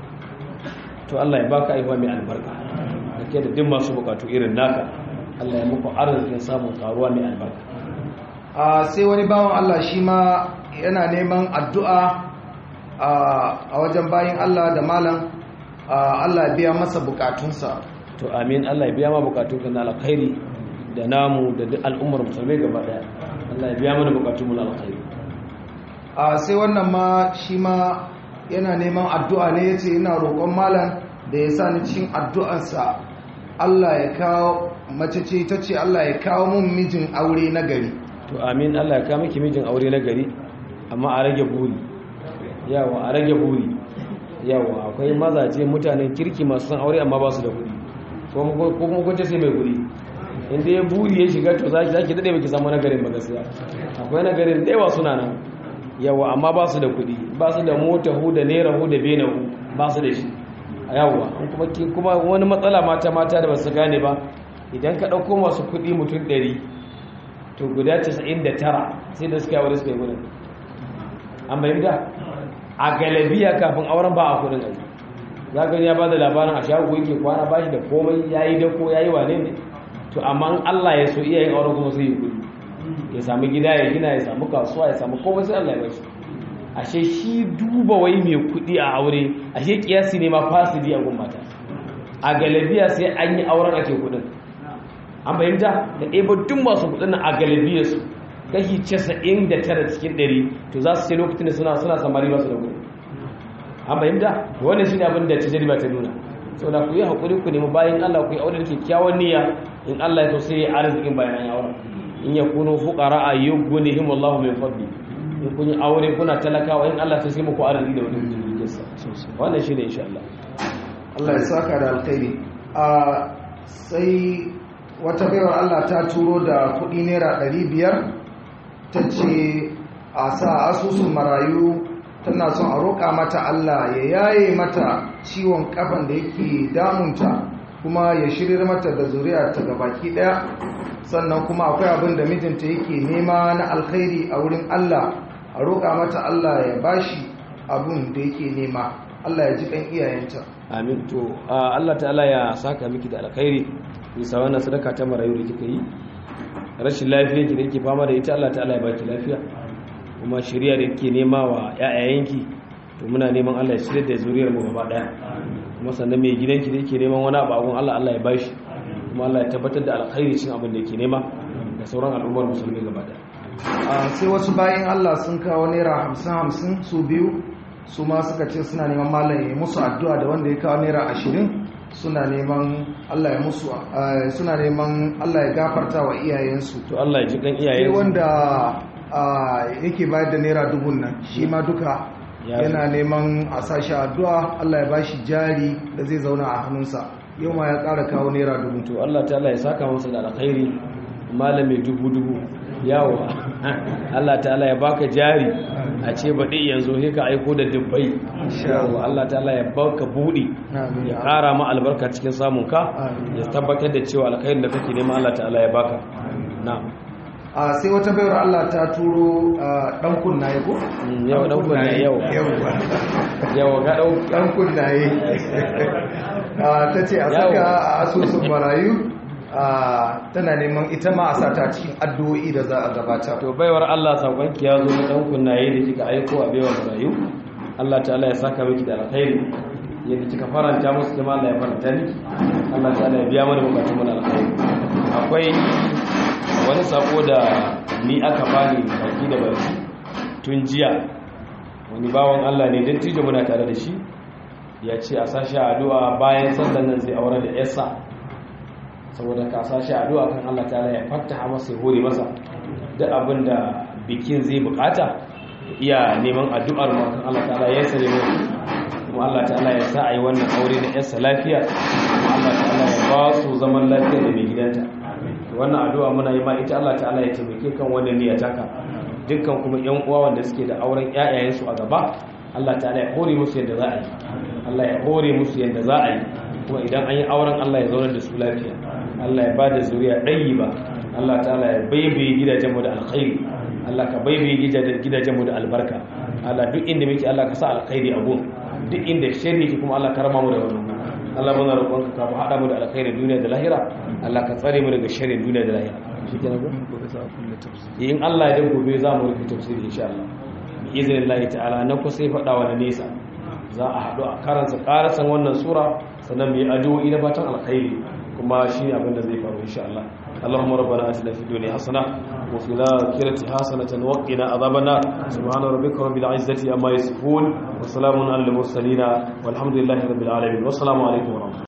to Allah ya baka aihuwa mai albarka kake da duk masu bukatu irin naka Allah ya muku arzikin samun karuwa mai albarka a sai wani bawan Allah shi ma yana neman addu'a a wajen bayin Allah da malam Allah ya biya masa bukatunsa to amin Allah ya biya ma bukatunka na alkhairi da namu da duk al'ummar musulmai gaba daya Allah ya biya mana bukatunmu na alkhairi a sai wannan ma shi ma yana neman addu'a ne yace ina roƙon malam da ya sa ni cikin addu'arsa Allah ya kawo mace ce ta ce Allah ya kawo mun mijin aure na gari to amin Allah ya kawo miki mijin aure na gari amma a rage buri yawa a rage buri yawa akwai mazaje mutanen kirki masu san aure amma ba su da kuɗi ko kuma kun sai mai kuɗi inda ya buri ya shiga to zaki zaki dade baki samu nagarin ba gaskiya akwai nagarin da yawa suna nan yawa amma ba su da kuɗi ba su da mota hu da naira hu da bena hu ba su da shi yawa kuma kuma wani matsala mata mata da ba su gane ba idan ka ɗauko masu kuɗi mutum ɗari to guda 99 sai da suka yi aure suka yi gudun an bayyanta a galabiya kafin auren ba a kudin aiki za ka ya ba da labarin a shago yake kwana ba shi da komai ya yi dako ya yi wane ne to amma allah ya so iyayen auren kuma sai yi kudi ya sami gida ya gina ya samu kasuwa ya samu komai sai allah ya bashi ashe shi duba wai mai kudi a aure ashe kiyasi ne ma fasidi a gummata a galabiya sai an yi auren ake kudin an fahimta da ɗaya duk masu kudin a galibiyarsu kashi casa'in da tara cikin ɗari to za su ce lokacin da suna suna samari ba su da kudi an fahimta wannan shi ne abin da tajiriba ta nuna saboda ku yi hakuri ku nemi bayan Allah ku yi aure da kyakkyawan niyya in Allah ya so sai arzikin bayan an yi aure in yakunu fuqara yughnihim Allahu min fadli in kun yi aure kuna talakawa in Allah sai muku arziki da wani mutum sa wannan shine insha Allah Allah ya saka da alkhairi a sai wata baiwar Allah ta turo da kudi naira 500 ta ce a sa asusun marayu tana son a roƙa mata Allah ya yaye mata ciwon kafan da yake damunta kuma ya shirir mata da zuriya ta gabaki daya sannan kuma akwai abin da mijinta yake nema na alkhairi a wurin Allah a roƙa mata Allah ya bashi abin da yake nema Allah ya ji kan iyayenta amin to Allah ta'ala ya saka miki da alkhairi bisa wannan sadaka ta marayu da kika yi rashin lafiya ki da yake fama da ita Allah ta'ala ya baki lafiya kuma shirya da ke nema wa ‘ya'yayenki to muna neman Allah ya shirya da zuriyar mu gaba ɗaya kuma sannan mai gidanki da yake neman wani abu Allah Allah ya bashi kuma Allah ya tabbatar da alkhairi cin abin da yake nema da sauran al'ummar musulmi gaba ɗaya sai wasu bayan Allah sun kawo naira hamsin hamsin su biyu su ma suka ce suna neman malam ya musu addu'a da wanda ya kawo naira ashirin suna neman Allah ya musu suna neman Allah ya gafarta wa iyayensu to Allah ya ji kan sai iyayensu wanda yake bayar da naira dubun nan shi ma duka Ya yana neman a sashi addu'a Allah ya bashi jari da zai zauna a hannunsa yau ma ya ƙara kawo naira dubu to Allah ta'ala ya saka masa da alkhairi malami dubu dubu yawo Allah ta'ala ya baka jari a ce baɗi yanzu sai ka aiko da dubbai yawo Allah ta'ala ya baka buɗi Amin. ya ƙara ma albarka cikin samun ka Amin. ya tabbatar da cewa alkhairin da kake nema Allah ta'ala ya baka na'am a sai wata bayar Allah ta turo ɗan kunnaye ko? Mm, yau ɗan kunnaye, yau. yau yawo ga ɗau ɗan kunnaye ta ce a saka a asusun marayu a, tana neman ita ma a sata cikin addu'o'i da za a gabatar to baiwar Allah sakonki ya zo na ɗan kunnaye da kika aiko a baiwar marayu Allah ta'ala ya saka miki da alkhairi yadda kika faranta musu kuma Allah ya faranta miki Allah ta'ala ya biya mana bukatun mu na alkhairi akwai wani sako da ni aka bani baki da baki tun jiya wani bawan Allah ne dattijo muna tare da shi ya ce a sashi addu'a bayan sallan nan zai aure da yarsa saboda ka sashi addu'a kan Allah ta'ala ya fattaha masa ya hore masa duk abin da bikin zai bukata iya neman addu'ar mu kan Allah ta'ala ya sare mu kuma Allah ta'ala ya sa a yi wannan aure na yarsa lafiya kuma Allah ta'ala ya ba su zaman lafiya da mai gidanta wannan addu'a muna yi ma ita Allah ta'ala ya taimake kan wannan niyyar taka dukkan kuma yan uwa wanda suke da auren ƴaƴayen su a gaba Allah ta'ala ya hore musu yadda za a yi Allah ya hore musu yadda za a yi kuma idan an yi auren Allah ya zaunar da su lafiya Allah ya bada zuriya ɗayi ba Allah ta'ala ya baibaye gidajen mu da alkhairi Allah ka baibaye gidajen gidajen mu da albarka Allah duk inda muke Allah ka sa alkhairi a gun duk inda sharri yake kuma Allah ka rama mu da wannan Allah muna roƙonka ka haɗa mu da alkhairin duniya da lahira Allah ka tsare mu daga sharrin duniya da lahira shikenan ko in Allah ya dan gobe za mu rufe tafsiri insha Allah bi iznillahi ta'ala na ku sai faɗa wa na nesa za a haɗu a karansa ƙarasan wannan sura sannan mu yi addu'o'i na fatan alkhairi kuma shi ne abin da zai faru insha Allah اللهم ربنا آتنا في الدنيا حسنة وفي الآخرة حسنة وقنا عذاب النار سبحان ربك رب العزة عما يصفون وسلام على المرسلين والحمد لله رب العالمين والسلام عليكم ورحمة الله